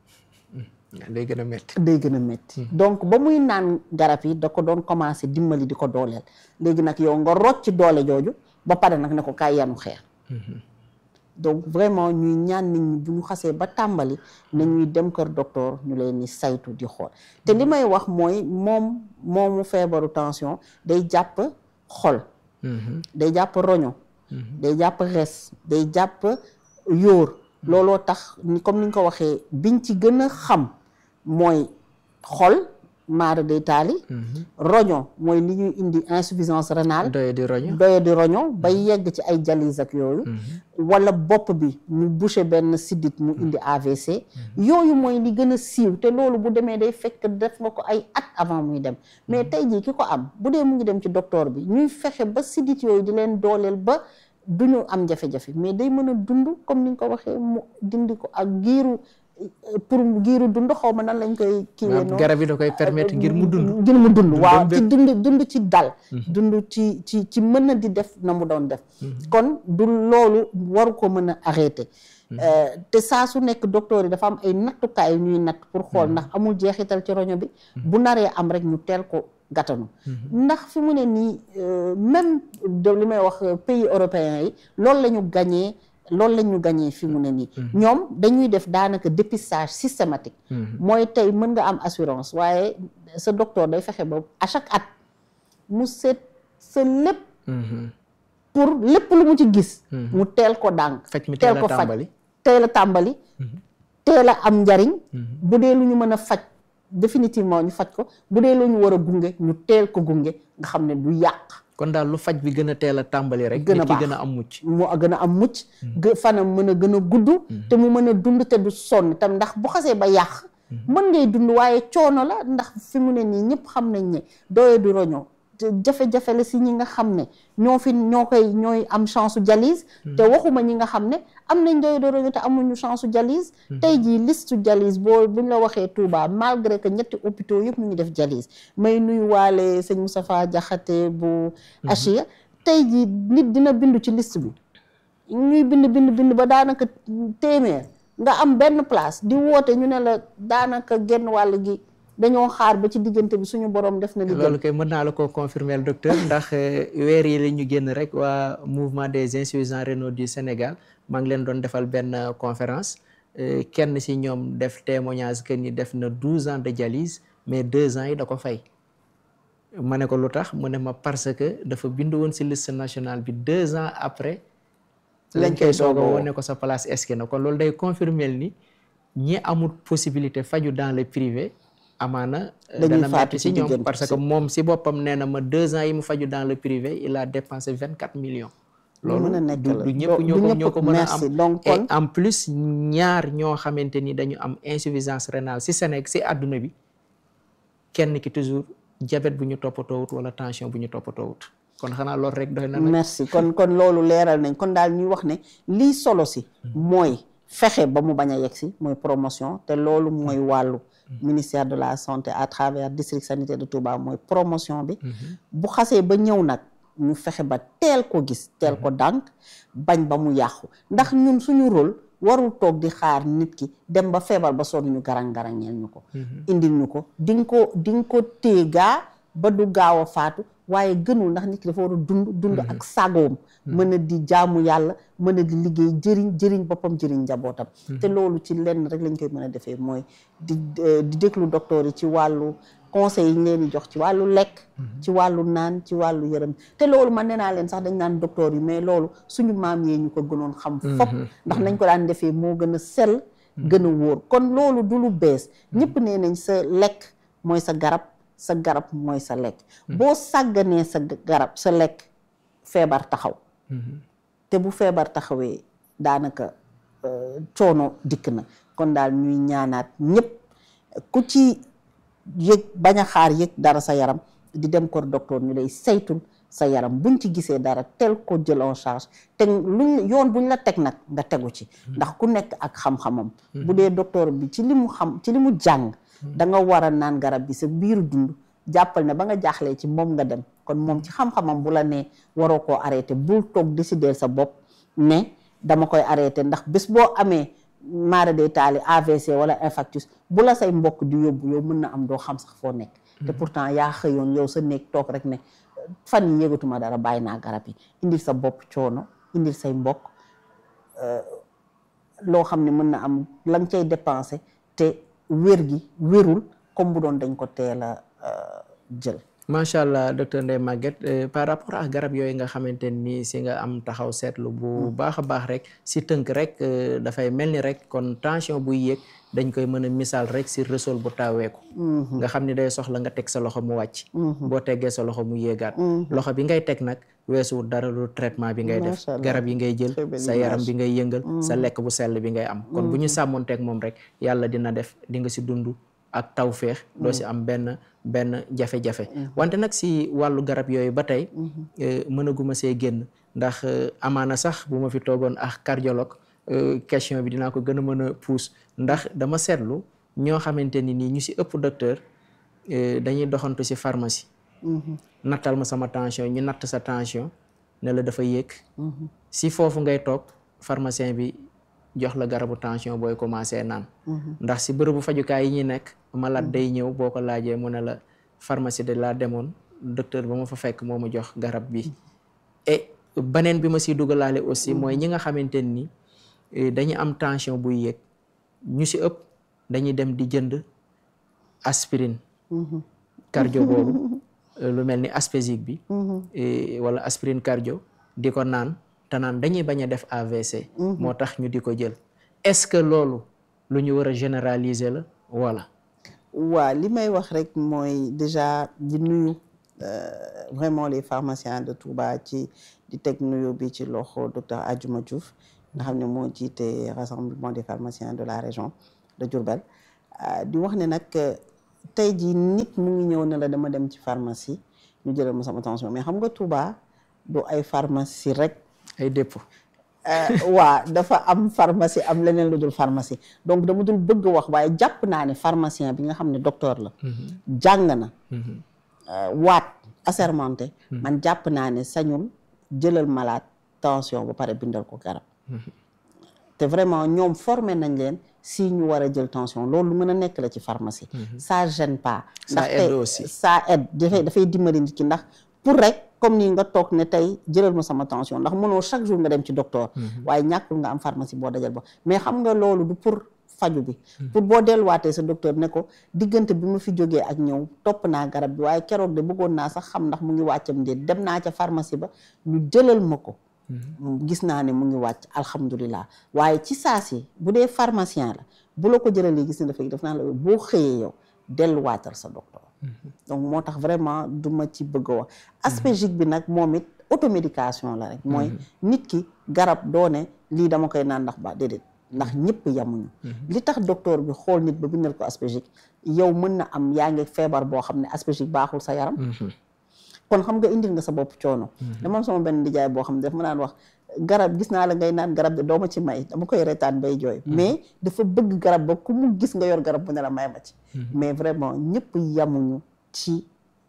day gën a métti day gën a métti donc ba muy naan garab yi da ko doon commencé dimbali di ko dooleel léegi nag yow nga rocc ci doole jooju ba pare nag ne ko kaay yanu xeer donc vraiment ñuy ñaan nit ñi bu ñu xasee ba tàmbali na ñuy dem kër docteur ñu leen ni saytu di xool te li may wax mooy moom moomu feebaru tension day jàpp xol day jàpp roño day jàpp res day jàpp yóor looloo tax comme ni nga ko waxee biñ ci gën a xam mooy xol maara day taali roño mooy li ñuy indi insuffisance rénale doye di roño doye di roño ba yegg ci ay dialyse ak yooyu wala bopp bi mu bouché benn siddit mu indi AVC yooyu mooy li gën a siiw te loolu bu demee day fekk def nga ko ay at avant muy dem mais tey jii ki ko am bu dee mu ngi dem ci docteur bi ñuy fexe ba siddit yooyu di leen dooleel ba du ñu am jafe-jafe mais day mën a dund comme ni nga ko waxee mu dindi ko ak giiru pour giiru dund xaw ma nan lañ koy kiiwee noonu garab yi da koy permettre ngir mu dund ngir mu dund waaw ci dund dund ci dal dund ci ci ci mën a di def na mu doon def kon du loolu waru ko mën a arrêté te saa su nekk docteur yi dafa am ay nattukaay yu ñuy natt pour xool ndax amul jeexital ci roño bi bu naree am rek ñu teel ko gàttanu ndax fi mu ne nii même de li may wax pays européens yi loolu la ñu gañee loolu la ñu gagné fi mu ne nii ñoom dañuy def daanaka dépistage systématique mooy tey mën nga am assurance waaye sa docteur day fexe ba à chaque at mu seet sa lépp pour lépp lu mu ci gis mu teel ko dànk faj mi teel teel a ko faj tàmbali teel a tàmbali teel a am njariñ bu dee lu ñu mën a faj définitivement ñu faj ko bu dee lu ñu war a gunge ñu teel ko gunge nga xam ne du yàq kon daal lu faj bi gën a teel a tàmbali rek Gën a nit ki baax. gën a am mucc mu gën a am mucc gë- fanam mën a gën a gudd te mu mën a dund te du sonn tam ndax bu xasee ba yàq mën ngay dund waaye coono la ndax fi mu ne nii ñëpp xam nañ ne doye du roño te jafe-jafe la si ñi nga xam ne ñoo fi ñoo koy ñooy am chance su dialyse te waxuma ñi nga xam ne am nañ doye du roño te amuñu chance su dialyse tey jii liste dialyse boo buñ la waxee Touba malgré que ñetti hôpitaux yëpp ñu ngi def dialyse may nuyu waale sëñ Moustapha Diakhaté bu Achia tey jii nit dina bindu ci liste bi ñuy bind bind bind ba daanaka téeméer nga am benn place di woote ñu ne la daanaka genn wàll gi dañoo xaar ba ci diggante bi suñu borom def na li gën loolu kay mën naa la ko confirmer docteur ndax euh, weer yi la ñu génn rek waa mouvement des insuffisants rénaux du Sénégal maa ngi leen doon defal benn euh, conférence euh, kenn si ñoom def témoignage que ni def na douze ans de dialyse mais deux ans yi da ko fay ma ne ko lu tax mu ne ma parce que dafa bind woon si liste nationale bi deux ans après lañ koy soog a woo ne ko sa place est na kon loolu day confirmer ni ñi amul possibilité faju dans le privé amaana euh, Dañuy dana faatu metti ci si ñoom diggante parce si. que moom si boppam nee na ma deux ans yi mu faju dans le privé il a dépensé vingt quatre millions Lu mën a loolu nekk du la. du Do- ñëpp du ñoo ko ñëpp. ñoo ko mën a Merci. am Donc, et kon- en plus ñaar ñoo xamante ni dañu am insuffisance rénale si Sénégal si àdduna bi kenn ki toujours diabète bu ñu toppatoowut wala tension bu ñu toppatoowut kon xanaa loolu rek doy na nag merci kon kon loolu leeral nañ kon daal ñuy wax ne lii solo si mooy fexe ba mu bañ a yegg si mooy promotion te loolu mooy wàllu ministère de la santé à travers district sanitaire de Touba mooy promotion bi bu xasee ba ñëw nag ñu fexe ba teel ko gis teel ko dànk bañ ba mu yàqu ndax ñun suñu rôle warul toog di xaar nit ki dem ba feebar ba sonn ñu garang-garangeel ñu ko indil ñu ko di nga ko di nga ko téye gaa ba du gaaw a faatu waaye gënul ndax nit ki dafa war a dund dund ak sagoom mën a di jaamu yàlla mën a di liggéey jëriñ jëriñ boppam jëriñ njabootam te loolu ci lenn rek lañ koy mën a defee mooy di di déglu docteur yi ci wàllu conseil yi ñu leen di jox ci wàllu lekk ci wàllu naan ci wàllu yërëm te loolu man nee naa leen sax dañ naan docteur yi mais loolu suñu maam yee ñu ko gënoon xam fop ndax nañ ko daan defee moo gën a sell gën a wóor kon loolu du lu bees ñëpp nee nañ sa lekk mooy sa garab sa garab mooy sa lekk boo sàgganee sa garab sa lekk feebar taxaw te bu feebar taxawee daanaka coono dikk na kon daal ñuy ñaanaat ñëpp ku ci yëg bañ a xaar yëg dara sa yaram di dem kor docteur ñu lay saytul sa yaram buñ ci gisee dara tel ko jël en charge te luñ yoon buñ la teg nag nga tegu ci ndax ku nekk ak xam-xamam bu dee docteur bi ci li mu xam ci li mu jàng da nga war a naan garab bi sa biiru dund jàppal ne ba nga jaaxlee ci moom nga dem kon moom ci xam-xamam bu la nee waroo koo arrêté bul toog décider sa bopp ne dama koy arrêté ndax bés boo amee maara day taali AVC wala infarctus bu la say mbokk di yóbbu yow mën na am doo xam sax foo nekk te pourtant yaa xëyoon yow sa néeg toog rek ne fan yi yëgatuma dara bàyyi naa garab yi indil sa bopp coono indil say mbokk loo xam ne mën na am la nga cay dépensé te wér gi wérul comme bu doon dañ ko teel a jël macha allah docteur Ndeye Maguette par rapport ak garab yooyu nga xamante ni si nga am taxaw seetlu bu baax a baax rek si tënk rek dafay mel ni rek kon tension buy yéeg dañ koy mën a misaal rek si resol bu taaweeku nga xam ni day soxla nga teg sa loxo mu wàcc boo teggee sa loxo mu yéegaat loxo bi ngay teg nag weesuwul dara lu traitement bi ngay def garab yi ngay jël sa yaram bi ngay yëngal sa lekk bu sell bi ngay am kon bu ñu sàmmoonteeg moom rek yàlla dina def di nga si dund ak tawféex doo si am benn benn jafe-jafe wante nag si wàllu garab yooyu ba tey mënaguma see génn ndax amaana sax bu ma fi toogoon ak cardiologue question bi dinaa ko gën a mën a puus ndax dama seetlu ñoo xamante ni nii ñu si ëpp docteur dañuy doxantu si pharmacie nattal ma sama tension ñu natt sa tension ne la dafa yéeg si foofu ngay toog pharmacien bi jox la garabu tension booy commencé naan ndax si bërëbu fajukaay yi ñuy nekk malade day ñëw boo ko laajee mu ne la pharmacie de laa demoon docteur ba ma fa fekk moo ma jox garab bi et beneen bi ma siy dugalaale aussi mooy ñi nga xamante ni dañuy am tension buy yéeg ñu si ëpp dañuy dem di jënd aspirine cardio boobu lu mel ni aspésique bi wala aspirine cardio di ko naan te naan dañuy bañ a def AVC moo tax ñu di ko jël est-ce que loolu lu ñu war a généraliser la wala waa li may wax rek mooy déjà di nuyu vraiment les pharmaciens de Touba ci di teg nuyu bi ci loxo docteur Adjuma Diouf nga xam ne moo jiite rassemblement des pharmaciens de la région de Diourbel di wax ne nag tey jii nit mu ngi ñëw ne la dama dem ci pharmacie ñu jëlal ma sama tension mais xam nga Touba du ay pharmacie rek ay dépôt waa dafa am pharmacie am leneen lu dul pharmacie donc dama dul bëgg wax waaye jàpp naa ne pharmacien bi nga xam ne docteur la jàng na waat assermenté man jàpp naa ne sañul jëlal malade tension ba pare bindal ko garab te vraiment ñoom formé nañ leen si ñu war a jël tension loolu lu mën a nekk la ci pharmacie ça gêne pas Ça ndax aide tey aussi. ça aide dafay dafay dimbali nit ki ndax pour rek comme nii nga toog ne tey jëlal ma sama tension ndax mënoo chaque jour nga dem ci docteur waaye ñàkkul nga am pharmacie boo dajal ba mais xam nga loolu du pour faju bi pour boo delluwaatee sa docteur ne ko diggante bi ma fi jógee ak ñëw topp naa garab bi waaye keroog de bëggoon naa sax xam ndax mu ngi wàccam déet dem naa ca pharmacie ba ñu jëlal ma ko gis naa ne mu ngi wàcc alhamdulilah waaye ci saa si bu dee pharmacien la bu la ko jëralee gis ne dafay def naa la boo xëyee yow delluwaatal sa docteur donc moo tax vraiment du ma ci bëgg a wax aspégique bi nag moom it automédication la rek mooy nit ki garab doone lii dama koy naan ndax ba déedéet ndax ñëpp yamuñu li tax docteur bi xool nit ba bindal ko aspégique yow mën na am yaa ngi feebar boo xam ne aspégique baaxul sa yaram kon xam nga indil nga sa bopp coono dama am sama benn nijaay boo xam ne daf ma naan wax garab gis naa la ngay naan garab de dooma ci may dama koy retaan bay jooy mais dafa bëgg garab ba ku mu gis nga yor garab bu ne la may ma ci mais vraiment ñëpp yamuñu ci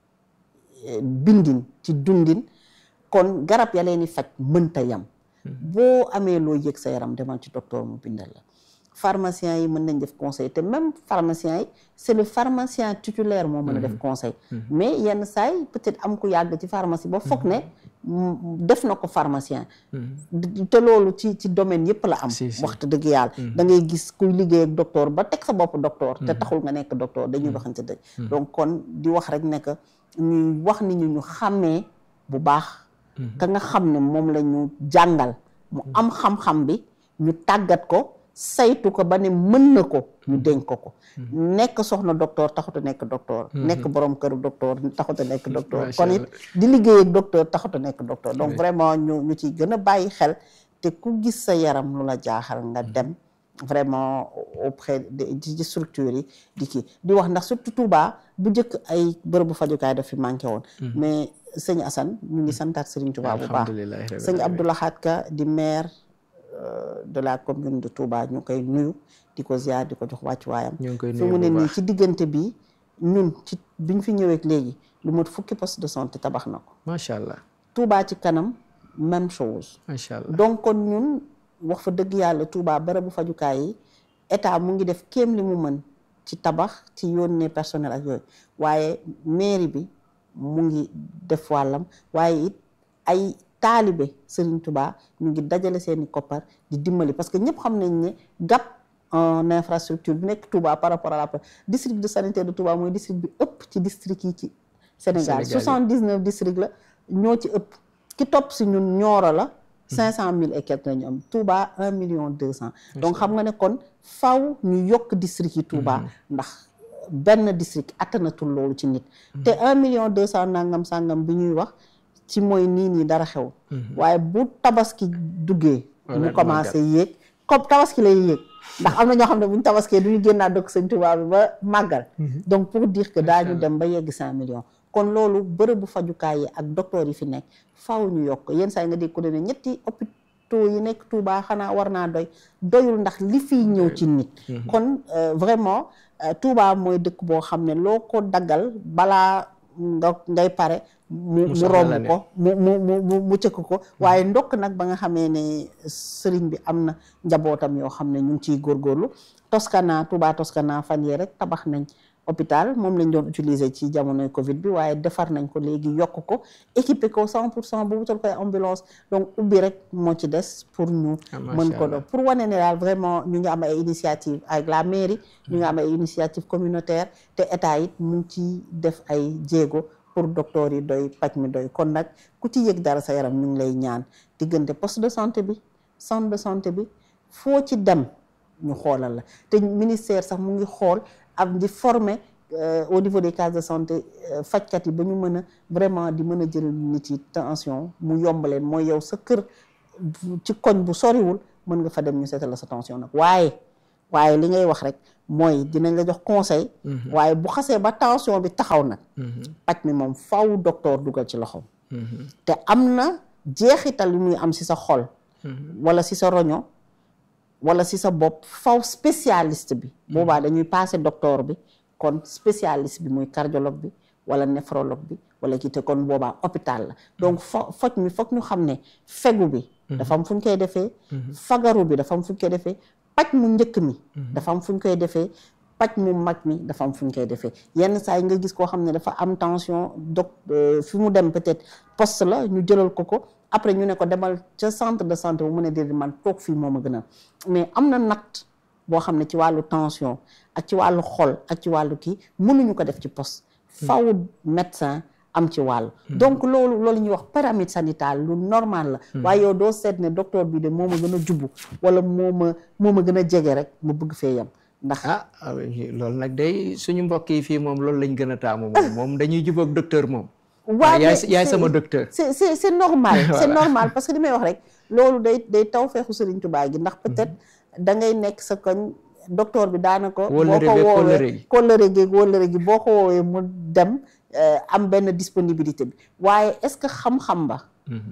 eh, bindin ci dundin kon garab ya leen di faj mënta yam boo amee loo yëg sa yaram demal ci docteur mu bindal la pharmacien yi mën nañ def conseil te même pharmacien yi c'est le pharmacien titulaire moo mën a def conseil mais yenn saay peut-être am ku yàgg ci pharmacie ba foog ne mm, def na ko pharmacien te loolu ci ci domaine yëpp la am Si, si. waxtu dëgg yàlla da ngay gis kuy liggéey ak docteur ba teg sa bopp docteur te taxul nga nekk docteur dañuy waxante dëgg donc kon di wax rek ne que ñuy wax ni ñu ñu xàmmee bu baax ka nga xam ne moom la ñu jàngal mu am xam-xam bi ñu tàggat ko saytu ko ba ne mën na ko ñu dénk ko ko nekk soxna docteur taxut a nekk docteur nekk borom kër docteur taxut a nekk docteur Macha kon it di liggéey ak docteur taxut a nekk docteur donc vraiment ñu ñu ciy gën a bàyyi xel te ku gis sa yaram lu la jaaxal nga dem vraiment auprès de ci ci structures yi di kii di wax ndax surtout Touba bu njëkk ay bërëbu fajukaay daf fi manqué woon mais sëñ Assane ñu ngi santaat Serigne Touba bu baax alhamdulilah rabbil sëñ alamin. Abdou Lahad Ka di maire euh, de la commune de Touba ñu koy nuyu di ko ziar di ko jox wàccuwaayam ñu ngi koy fi nuyu mu ne bu nii baax ci diggante bi ñun ci biñ fi ñëwee léegi lu mot fukki poste de santé tabax na ko macha allah Touba ci kanam même chose macha allah donc kon ñun wax fa dëgg yàlla Touba barabu fajukaay yi état mu ngi def kéem li mu mën ci tabax ci yónnee personnel ak yooyu waaye mairie bi mu ngi def wàllam waaye it ay taalibe Serigne Touba ñu ngi dajale seeni koppar di dimbali parce que ñëpp xam nañ ne gap en infrastructure bi nekk Touba par rapport à la district de sanitaire de Touba mooy district bi ëpp ci district yi ci Sénégal Sénégal yi. 79 district la ñoo ci ëpp ki topp si ñun Nioro la cinq cent mille et quelque la ñu am Touba un million deux cent donc xam nga ne kon faw ñu yokk district yi Touba ndax benn district attanatul loolu ci nit te un million deux cent nangam sangam bi ñuy wax ci mooy nii nii dara xew waaye bu tabaski duggee Wala mu commencé yéeg comme tabaski lay yéeg ndax am na ñoo xam ne bu ñu tabaskee du ñu génnaat dëkk sëñ Touba bi ba màggal donc pour dire que daañu dem ba yegg cinq millions kon loolu bërëbu fajukaay yi ak docteur yi fi nekk faaw ñu yokk yenn saa yi nga dégg ko ne ñetti hôpitaux yi nekk Touba xanaa war naa doy doyul ndax li fiy ñëw ci nit kon euh, vraiment euh, Touba mooy dëkk boo xam ne loo ko daggal balaa nga ngay pare mu mu soxla la romb ne. ko mu mu mu mu mu cëkk ko waaye ndokk nag ba nga xamee ne sëriñ bi am na njabootam yoo xam ne ñu ngi ciy góorgóorlu Toscana Touba Toscana fan yee rek tabax nañ hôpital moom lañ doon utiliser ci jamonoy Covid bi waaye defar nañ ko léegi yokk ko équipé ko 100 pour cent bu wutal koy ambulance donc ubbi rek moo ci des pour ñu mën ko doon pour wane ne daal vraiment ñu ngi am ay initiative avec la mairie ñu ngi am ay initiative communautaire te état it mu ngi ci def ay jéego pour docteur yi doy paj mi doy kon nag ku ci yëg dara sa yaram ñu ngi lay ñaan diggante poste de santé bi centre de santé bi foo ci dem ñu xoolal la te ministère sax mu ngi xool am di former au niveau des cases de santé fajkat yi ba ñu mën a vraiment di mën a jël nit yi tension mu yomb leen mooy yow sa kër ci koñ bu soriwul mën nga fa dem ñu seetal la sa tension nag waaye waaye li ngay wax rek mooy dinañ la jox conseil waaye bu xasee ba tension bi taxaw nag paj mi moom faw docteur dugal ci loxoom te am na jeexital yu muy am si sa xol wala si sa roño wala si sa bopp faw spécialiste bi boobaa dañuy passé docteur bi kon spécialiste bi muy cardiologue bi wala néphrologue bi wala kii te kon boobaa hôpital la donc fo foj mi foog ñu xam ne fegu bi dafa am fu ñu koy defee fagaru bi dafa am fu ñu koy defee paj mu njëkk mi dafa am fu ñu koy defee paj mu mag mi dafa am fu ñu koy defee yenn saa yi nga gis koo xam ne dafa am tension doc fi mu dem peut-être poste la ñu jëlal ko ko après ñu ne ko demal ca centre de santé bu mu ne déedéet man toog fii moom a gën a mais am na natt boo xam ne ci wàllu tension ak ci wàllu xol ak ci wàllu kii mënuñu ko def ci poste faw médecin am ci wàll donc loolu loolu ñuy wax pyramide sanitaire lu normal la waaye yow doo seet ne docteur bi de moo ma gën a jubbu wala moo ma moo ma gën a jege rek ma bëgg fee yem ndax ah loolu nag day suñu mbokk yi fii moom loolu lañ gën a taamu moom moom dañuy jubóog docteur moom waaw yaay yaay sama docteur c'est c'est c'est normal c'est normal parce que li may wax rek loolu day day taw feexu Sëriñ Tuubaa gi ndax peut-être da ngay nekk sa koñ docteur bi daanaka boo ko woowee kóllëre gi kóllëre gi boo ko woowee mu dem am benn disponibilité bi waaye est-ce que xam-xam ba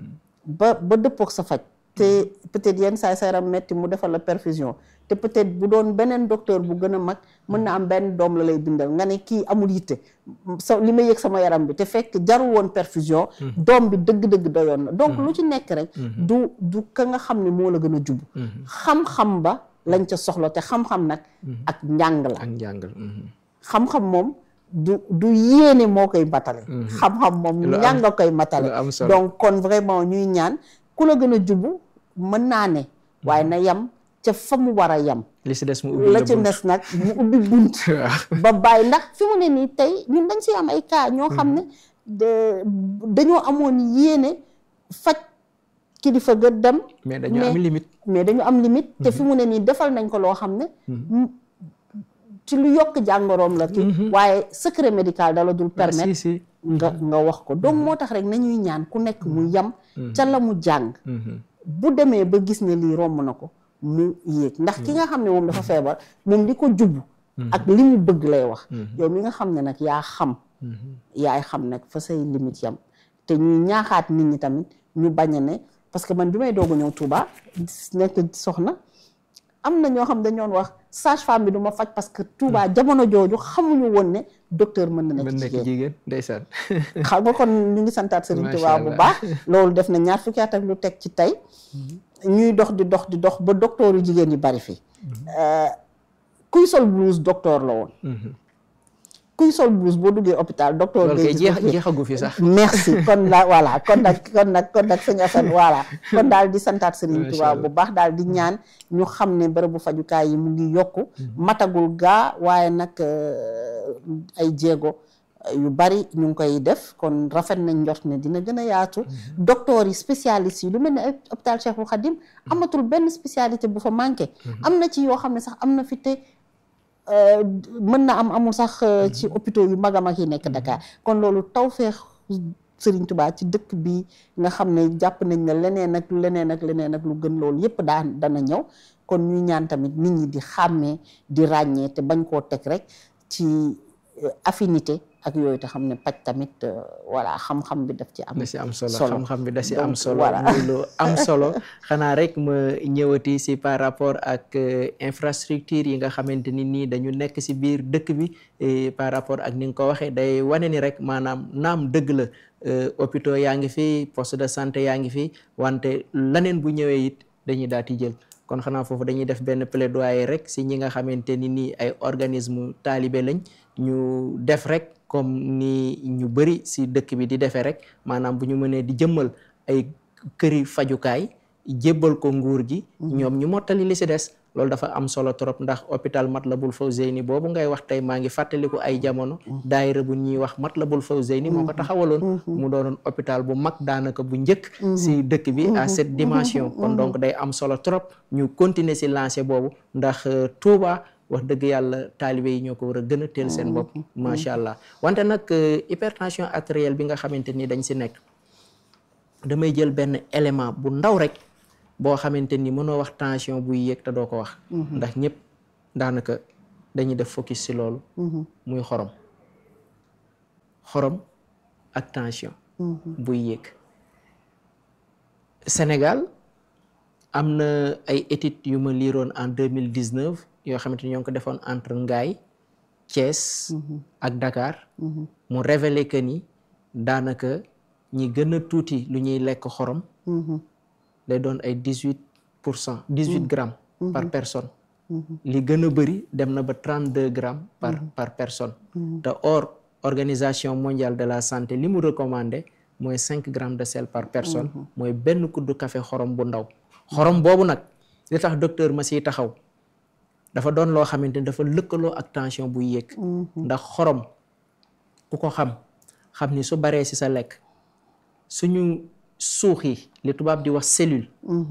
ba ba dëppook sa faj te peut-être yenn saa sa yaram metti mu defal la perfusion te peut-être bu doon beneen docteur bu gën a mag mën na am benn doom la lay bindal nga ne kii amul yitte sa li ma yëg sama yaram bi te fekk jarul woon perfusion doom bi dëgg-dëgg doyoon na donc lu ci nekk rek du du ka nga xam ne moo la gën a jub xam-xam ba lañ ca soxla te xam-xam nag ak njàng la ak njàng xam-xam moom du du yéene moo koy matale xam-xam moom njàng nga koy matale donc kon vraiment ñuy ñaan ku la gën a jubu mën naa ne waaye na yem ca fa mu war a yem li si des mu ubbi la ci des nag mu ubbi bunt ba bàyyi ndax fi mu ne nii tey ñun dañ si am ay cas ñoo xam ne dañoo amoon yéene faj kilifa ga dem mais dañu am limite mais dañu am limite te fi mu ne nii defal nañ ko loo xam ne ci lu yokk jàngoroom la ki waaye secret médical dala dul permettre nga nga wax ko donc moo tax rek nañuy ñaan ku nekk mu yem ca la mu jàng bu demee ba gis ne lii romb na ko mu yéeg ndax ki nga xam ne moom dafa feebar moom li ko jubbu ak li mu bëgg lay wax yow mi nga xam ne nag yaa xam yaay xam nag fa say limite yam te ñuy ñaaxaat nit ñi tamit ñu bañ a ne parce que man bi may doog a ñëw Touba nekk soxna am na ñoo xam dañoon wax sage femme bi du ma faj parce que Touba jamono jooju xamuñu woon ne docteur mën na nekk jigéen ndeysaan xam nga kon ñu ngi santaat Serigne Touba bu baax loolu def na ñaar fukki at ak lu teg ci tey ñuy dox di dox di dox ba docteur yu jigéen yi bari fi kuy sol blouse docteur la woon kuy sol blouse boo duggee hôpital docteur loolu kay jeexagu fi sax merci kon la voilà kon nag kon nag kon nag sëñ Assane voilà kon daal di santaat Serigne Touba bu baax daal di ñaan ñu xam ne bërëbu fajukaay yi mu ngi yokku matagul gaa waaye nag ay jéego yu bari ñu ngi koy def kon rafet nañ njort ne dina gën a yaatu docteur yi spécialistes yi lu mel ne hôpital Cheikhul Khadim amatul benn spécialité bu fa manqué am na ci yoo xam ne sax am na fi te mën na am amul sax ci hôpitaux yu mag a mag yi nekk Dakar kon loolu tawfeex Serigne Touba ci dëkk bi nga xam ne jàpp nañ ne leneen ak leneen ak leneen ak lu gën loolu yépp daan dana ñëw kon ñuy ñaan tamit nit ñi di xàmmee di ràññee te bañ koo teg rek ci affinité ak yooyu te xam ne paj tamit voilà xam-xam bi daf ci am da si am solo xam-xam bi da si am solo muy lu am solo xanaa rek ma ñëwati si par rapport ak infrastructure yi nga xamante ni nii dañu nekk si biir dëkk bi par rapport ak ni nga ko waxee day wane ni rek maanaam naam dëgg la hôpitaux yaa ngi fi poste de santé yaa ngi fi wante laneen bu ñëwee it dañuy daal di jël kon xanaa foofu dañuy def benn plaidoyer rek si ñi nga xamante ni nii ay organisme taalibe lañ ñu def rek comme ni ñu bëri si dëkk bi di defee rek maanaam bu ñu mënee di jëmmal ay këri fajukaay jébbal ko nguur gi ñoom ñu mottali li si des loolu dafa am solo trop ndax hôpital Matlaboul Fawzeyni boobu ngay wax tey maa ngi fàttaliku ay jamono daayira bu ñuy wax Matlaboul Fawzeyni moo ko taxawaloon mu doonoon hôpital bu mag daanaka bu njëkk si dëkk bi à cette dimension kon donc day am solo trop ñu continuer si lancé boobu ndax Touba wax dëgg yàlla taalibe yi ñoo ko war a gën a teel seen bopp macha allah wante nag hypertension artérielle bi nga xamante ni dañ si nekk damay jël benn élément bu ndaw rek boo xamante ni mënoo wax tension buy yéeg te doo ko wax ndax ñëpp daanaka dañuy def focus si loolu muy xorom xorom ak tension buy yéeg Sénégal am na ay études yu ma liiroon en deux mille dix neuf yoo xamante ni ñoo ngi ko defoon entre Ngaye Thiès ak Dakar mu révélé que ni daanaka ñi gën a tuuti lu ñuy lekk xorom day doon ay dix huit pour cent dix huit grammes par personne li gën a bëri dem na ba trente deux grammes par par personne te or organisation mondiale de la santé li mu recommandé mooy cinq grammes de sel par personne mooy benn kuddu café xorom bu ndaw xorom boobu nag li tax docteur ma siy taxaw dafa doon loo xamante ni dafa lëkkaloo ak tension buy yéeg ndax xorom ku ko xam xam ni su baree si sa lekk suñu suux yi li tubaab di wax cellule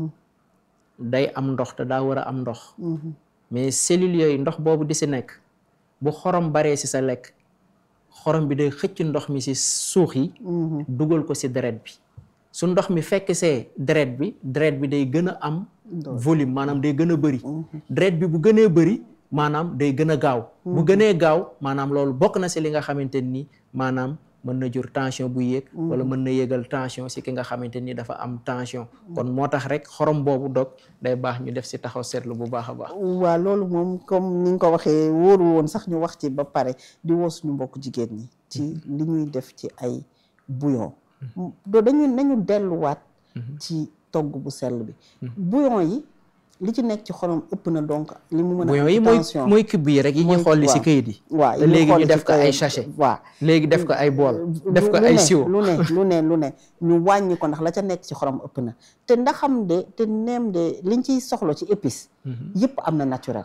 day am ndox te daa war a am ndox mais cellules yooyu ndox boobu di si nekk bu xorom baree si sa lekk xorom bi day xëcc ndox mi si suux yi dugal ko si deret bi su ndox mi fekk see deret bi deret bi day gën a am volume maanaam day gën a bëri deret bi bu gënee bëri maanaam day gën a gaaw bu gënee gaaw maanaam loolu bokk na si li nga xamante ni maanaam mën na jur tension bu yéeg wala mën na yéegal tension si ki nga xamante ni dafa am tension kon moo tax rek xorom boobu dog day baax ñu def si taxaw seetlu bu baax a baax waaw loolu moom comme ni nga ko waxee wóoru woon sax ñu wax ci ba pare di woo suñu mbokk jigéen ñi ci li ñuy def ci ay bouillon do dañu nañu delluwaat ci togg bu sell bi bouillon yi li ci nekk ci xorom ëpp na donc li mu mën a bouillon yi mooy mooy cube yi rek yi ñuy xool li si këyit yi waaw te léegi ñu def ko ay sachet waaw léegi def ko ay bool def ko ay siwo lu ne lu ne lu ne ñu wàññi ko ndax la ca nekk ci xorom ëpp na te ndaxam de te neem de liñ ciy soxla ci épice yëpp am na naturel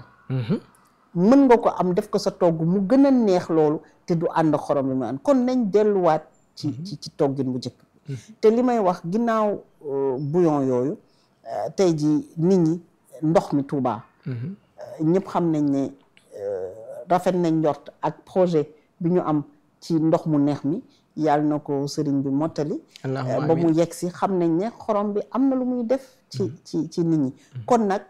mën nga ko am def ko sa togg mu gën a neex loolu te du ànd xorom bi mu ànd kon nañ delluwaat ci ci ci toggin bu njëkk te li may wax ginnaaw bouillon yooyu tey ji nit ñi ndox mi Touba ñëpp xam nañ ne rafet nañ njort ak projet bi ñu am ci ndox mu neex mi yàlla na ko sëriñ bi mottali ba mu yegg si xam nañ ne xorom bi am na lu muy def ci ci ci nit ñi kon nag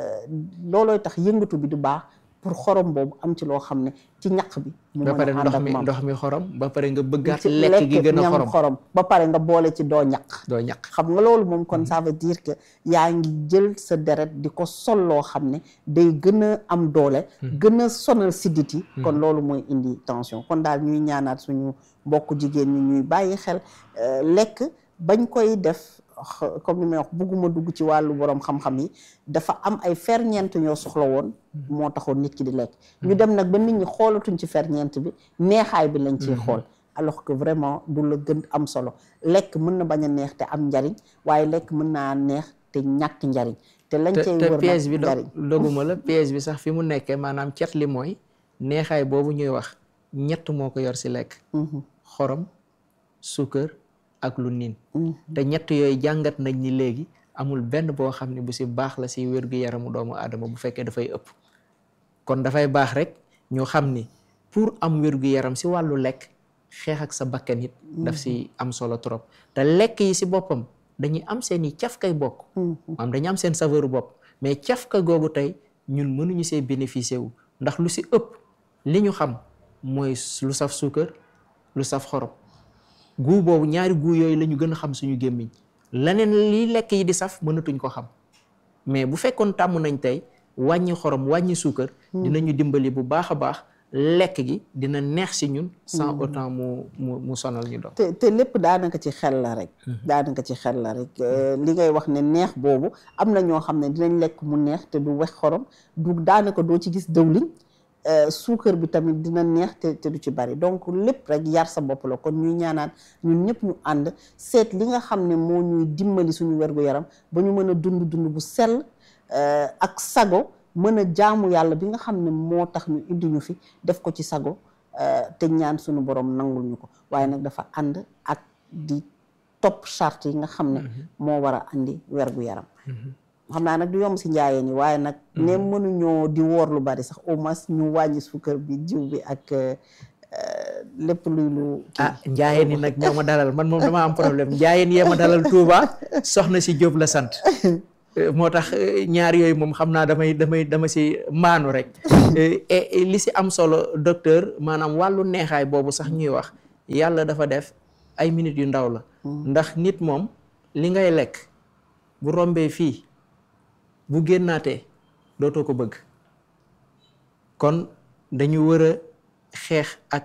loolooy tax yëngatu bi du baax pour xorom boobu am ci loo xam ne ci ñaq bi mu ba mën pare a ànd ndox ak mi moom ndox mi xorom ba pare nga bëggaat ci lekk gi gën a ñam xorom xorom ba pare nga boole ci doo ñaq doo ñaq xam nga loolu moom kon ça veut dire que yaa ngi jël sa deret di ko sol loo xam ne day gën a am doole gën a sonal siddit yi kon loolu mooy indi tension kon daal ñuy ñaanaat suñu mbokk jigéen ñi ñuy bàyyi xel euh, lekk bañ koy def x- comme ni may wax bugguma dugg ci wàllu borom xam-xam yi dafa am ay ferñeent ñoo soxla woon moo taxoon nit ki di lekk ñu dem nag ba nit ñi xoolatuñ ci ferñeent bi neexaay bi lañ ciy xool alors que vraiment du la gën am solo lekk mën na bañ a neex te am njariñ waaye lekk mën naa neex te ñàkk njariñ te lañ te cay te wër piège bi nag do njariñ doguma la piège bi sax fi mu nekkee maanaam cet li mooy neexaay boobu ñuy wax ñett moo ko yor si lekk xorom suukar ak lu niin te ñett yooyu jàngat nañ ni léegi amul benn boo xam ne bu si baax la si wér-gu-yaramu doomu aadama bu fekkee dafay ëpp kon dafay baax rek ñu xam ni pour am wér-gu-yaram si wàllu lekk xeex ak sa bakkan it daf si am solo trop te lekk yi si boppam dañuy am seen i cafkay bokk maanaam dañu am seen saveur bopp mais cafka googu tey ñun mënuñu see bénéficier wu ndax lu si ëpp li ñu xam mooy lu saf suukar lu saf xorom guu boobu ñaari guu yooyu la ñu gën a xam suñu gémmiñ leneen li lekk yi di saf mënatuñ ko xam mais bu fekkoon tàmm nañ tey wàññi xorom wàññi suukar dinañu dimbali bu baax a baax lekk gi dina neex si ñun sans autant mu mu mu sonal ñu doon te te lépp daanaka ci xel la rek daanaka ci xel la rek Euh, li ngay wax ne neex boobu am na ñoo xam ne dinañ lekk mu neex te du wex xorom du daanaka doo ci gis dëwliñ suukar bi tamit dina neex te te du ci bari donc lépp rek yar sa bopp la kon ñuy ñaanaat ñun ñëpp ñu ànd seet li nga xam ne moo ñuy dimbali suñu wergu-yaram ba ñu mën a dund dund bu sell ak sago mën a jaamu yàlla bi nga xam ne moo tax ñu indi ñu fi def ko ci sago te ñaan suñu borom nangul ñu ko waaye nag dafa ànd ak di topp charte yi nga xam ne moo war a andi wergu-yaram xam naa nag du yomb si njaayeen yi waaye nag ne mënuñoo di woor lu bari sax au moins ñu wàññi suukar bi jiw bi ak lépp luy lu ah njaayeen yi nag ñoo ma dalal man moom dama am problème njaayeen yee ma dalal Touba soxna si Jóob la sant moo tax ñaar yooyu moom xam naa damay damay dama si maanu rek li si am solo docteur maanaam wàllu neexaay boobu sax ñuy wax yàlla dafa def ay minutes yu ndaw la ndax nit moom li ngay lekk bu rombee fii bu génnaatee dootoo ko bëgg kon dañu war a xeex ak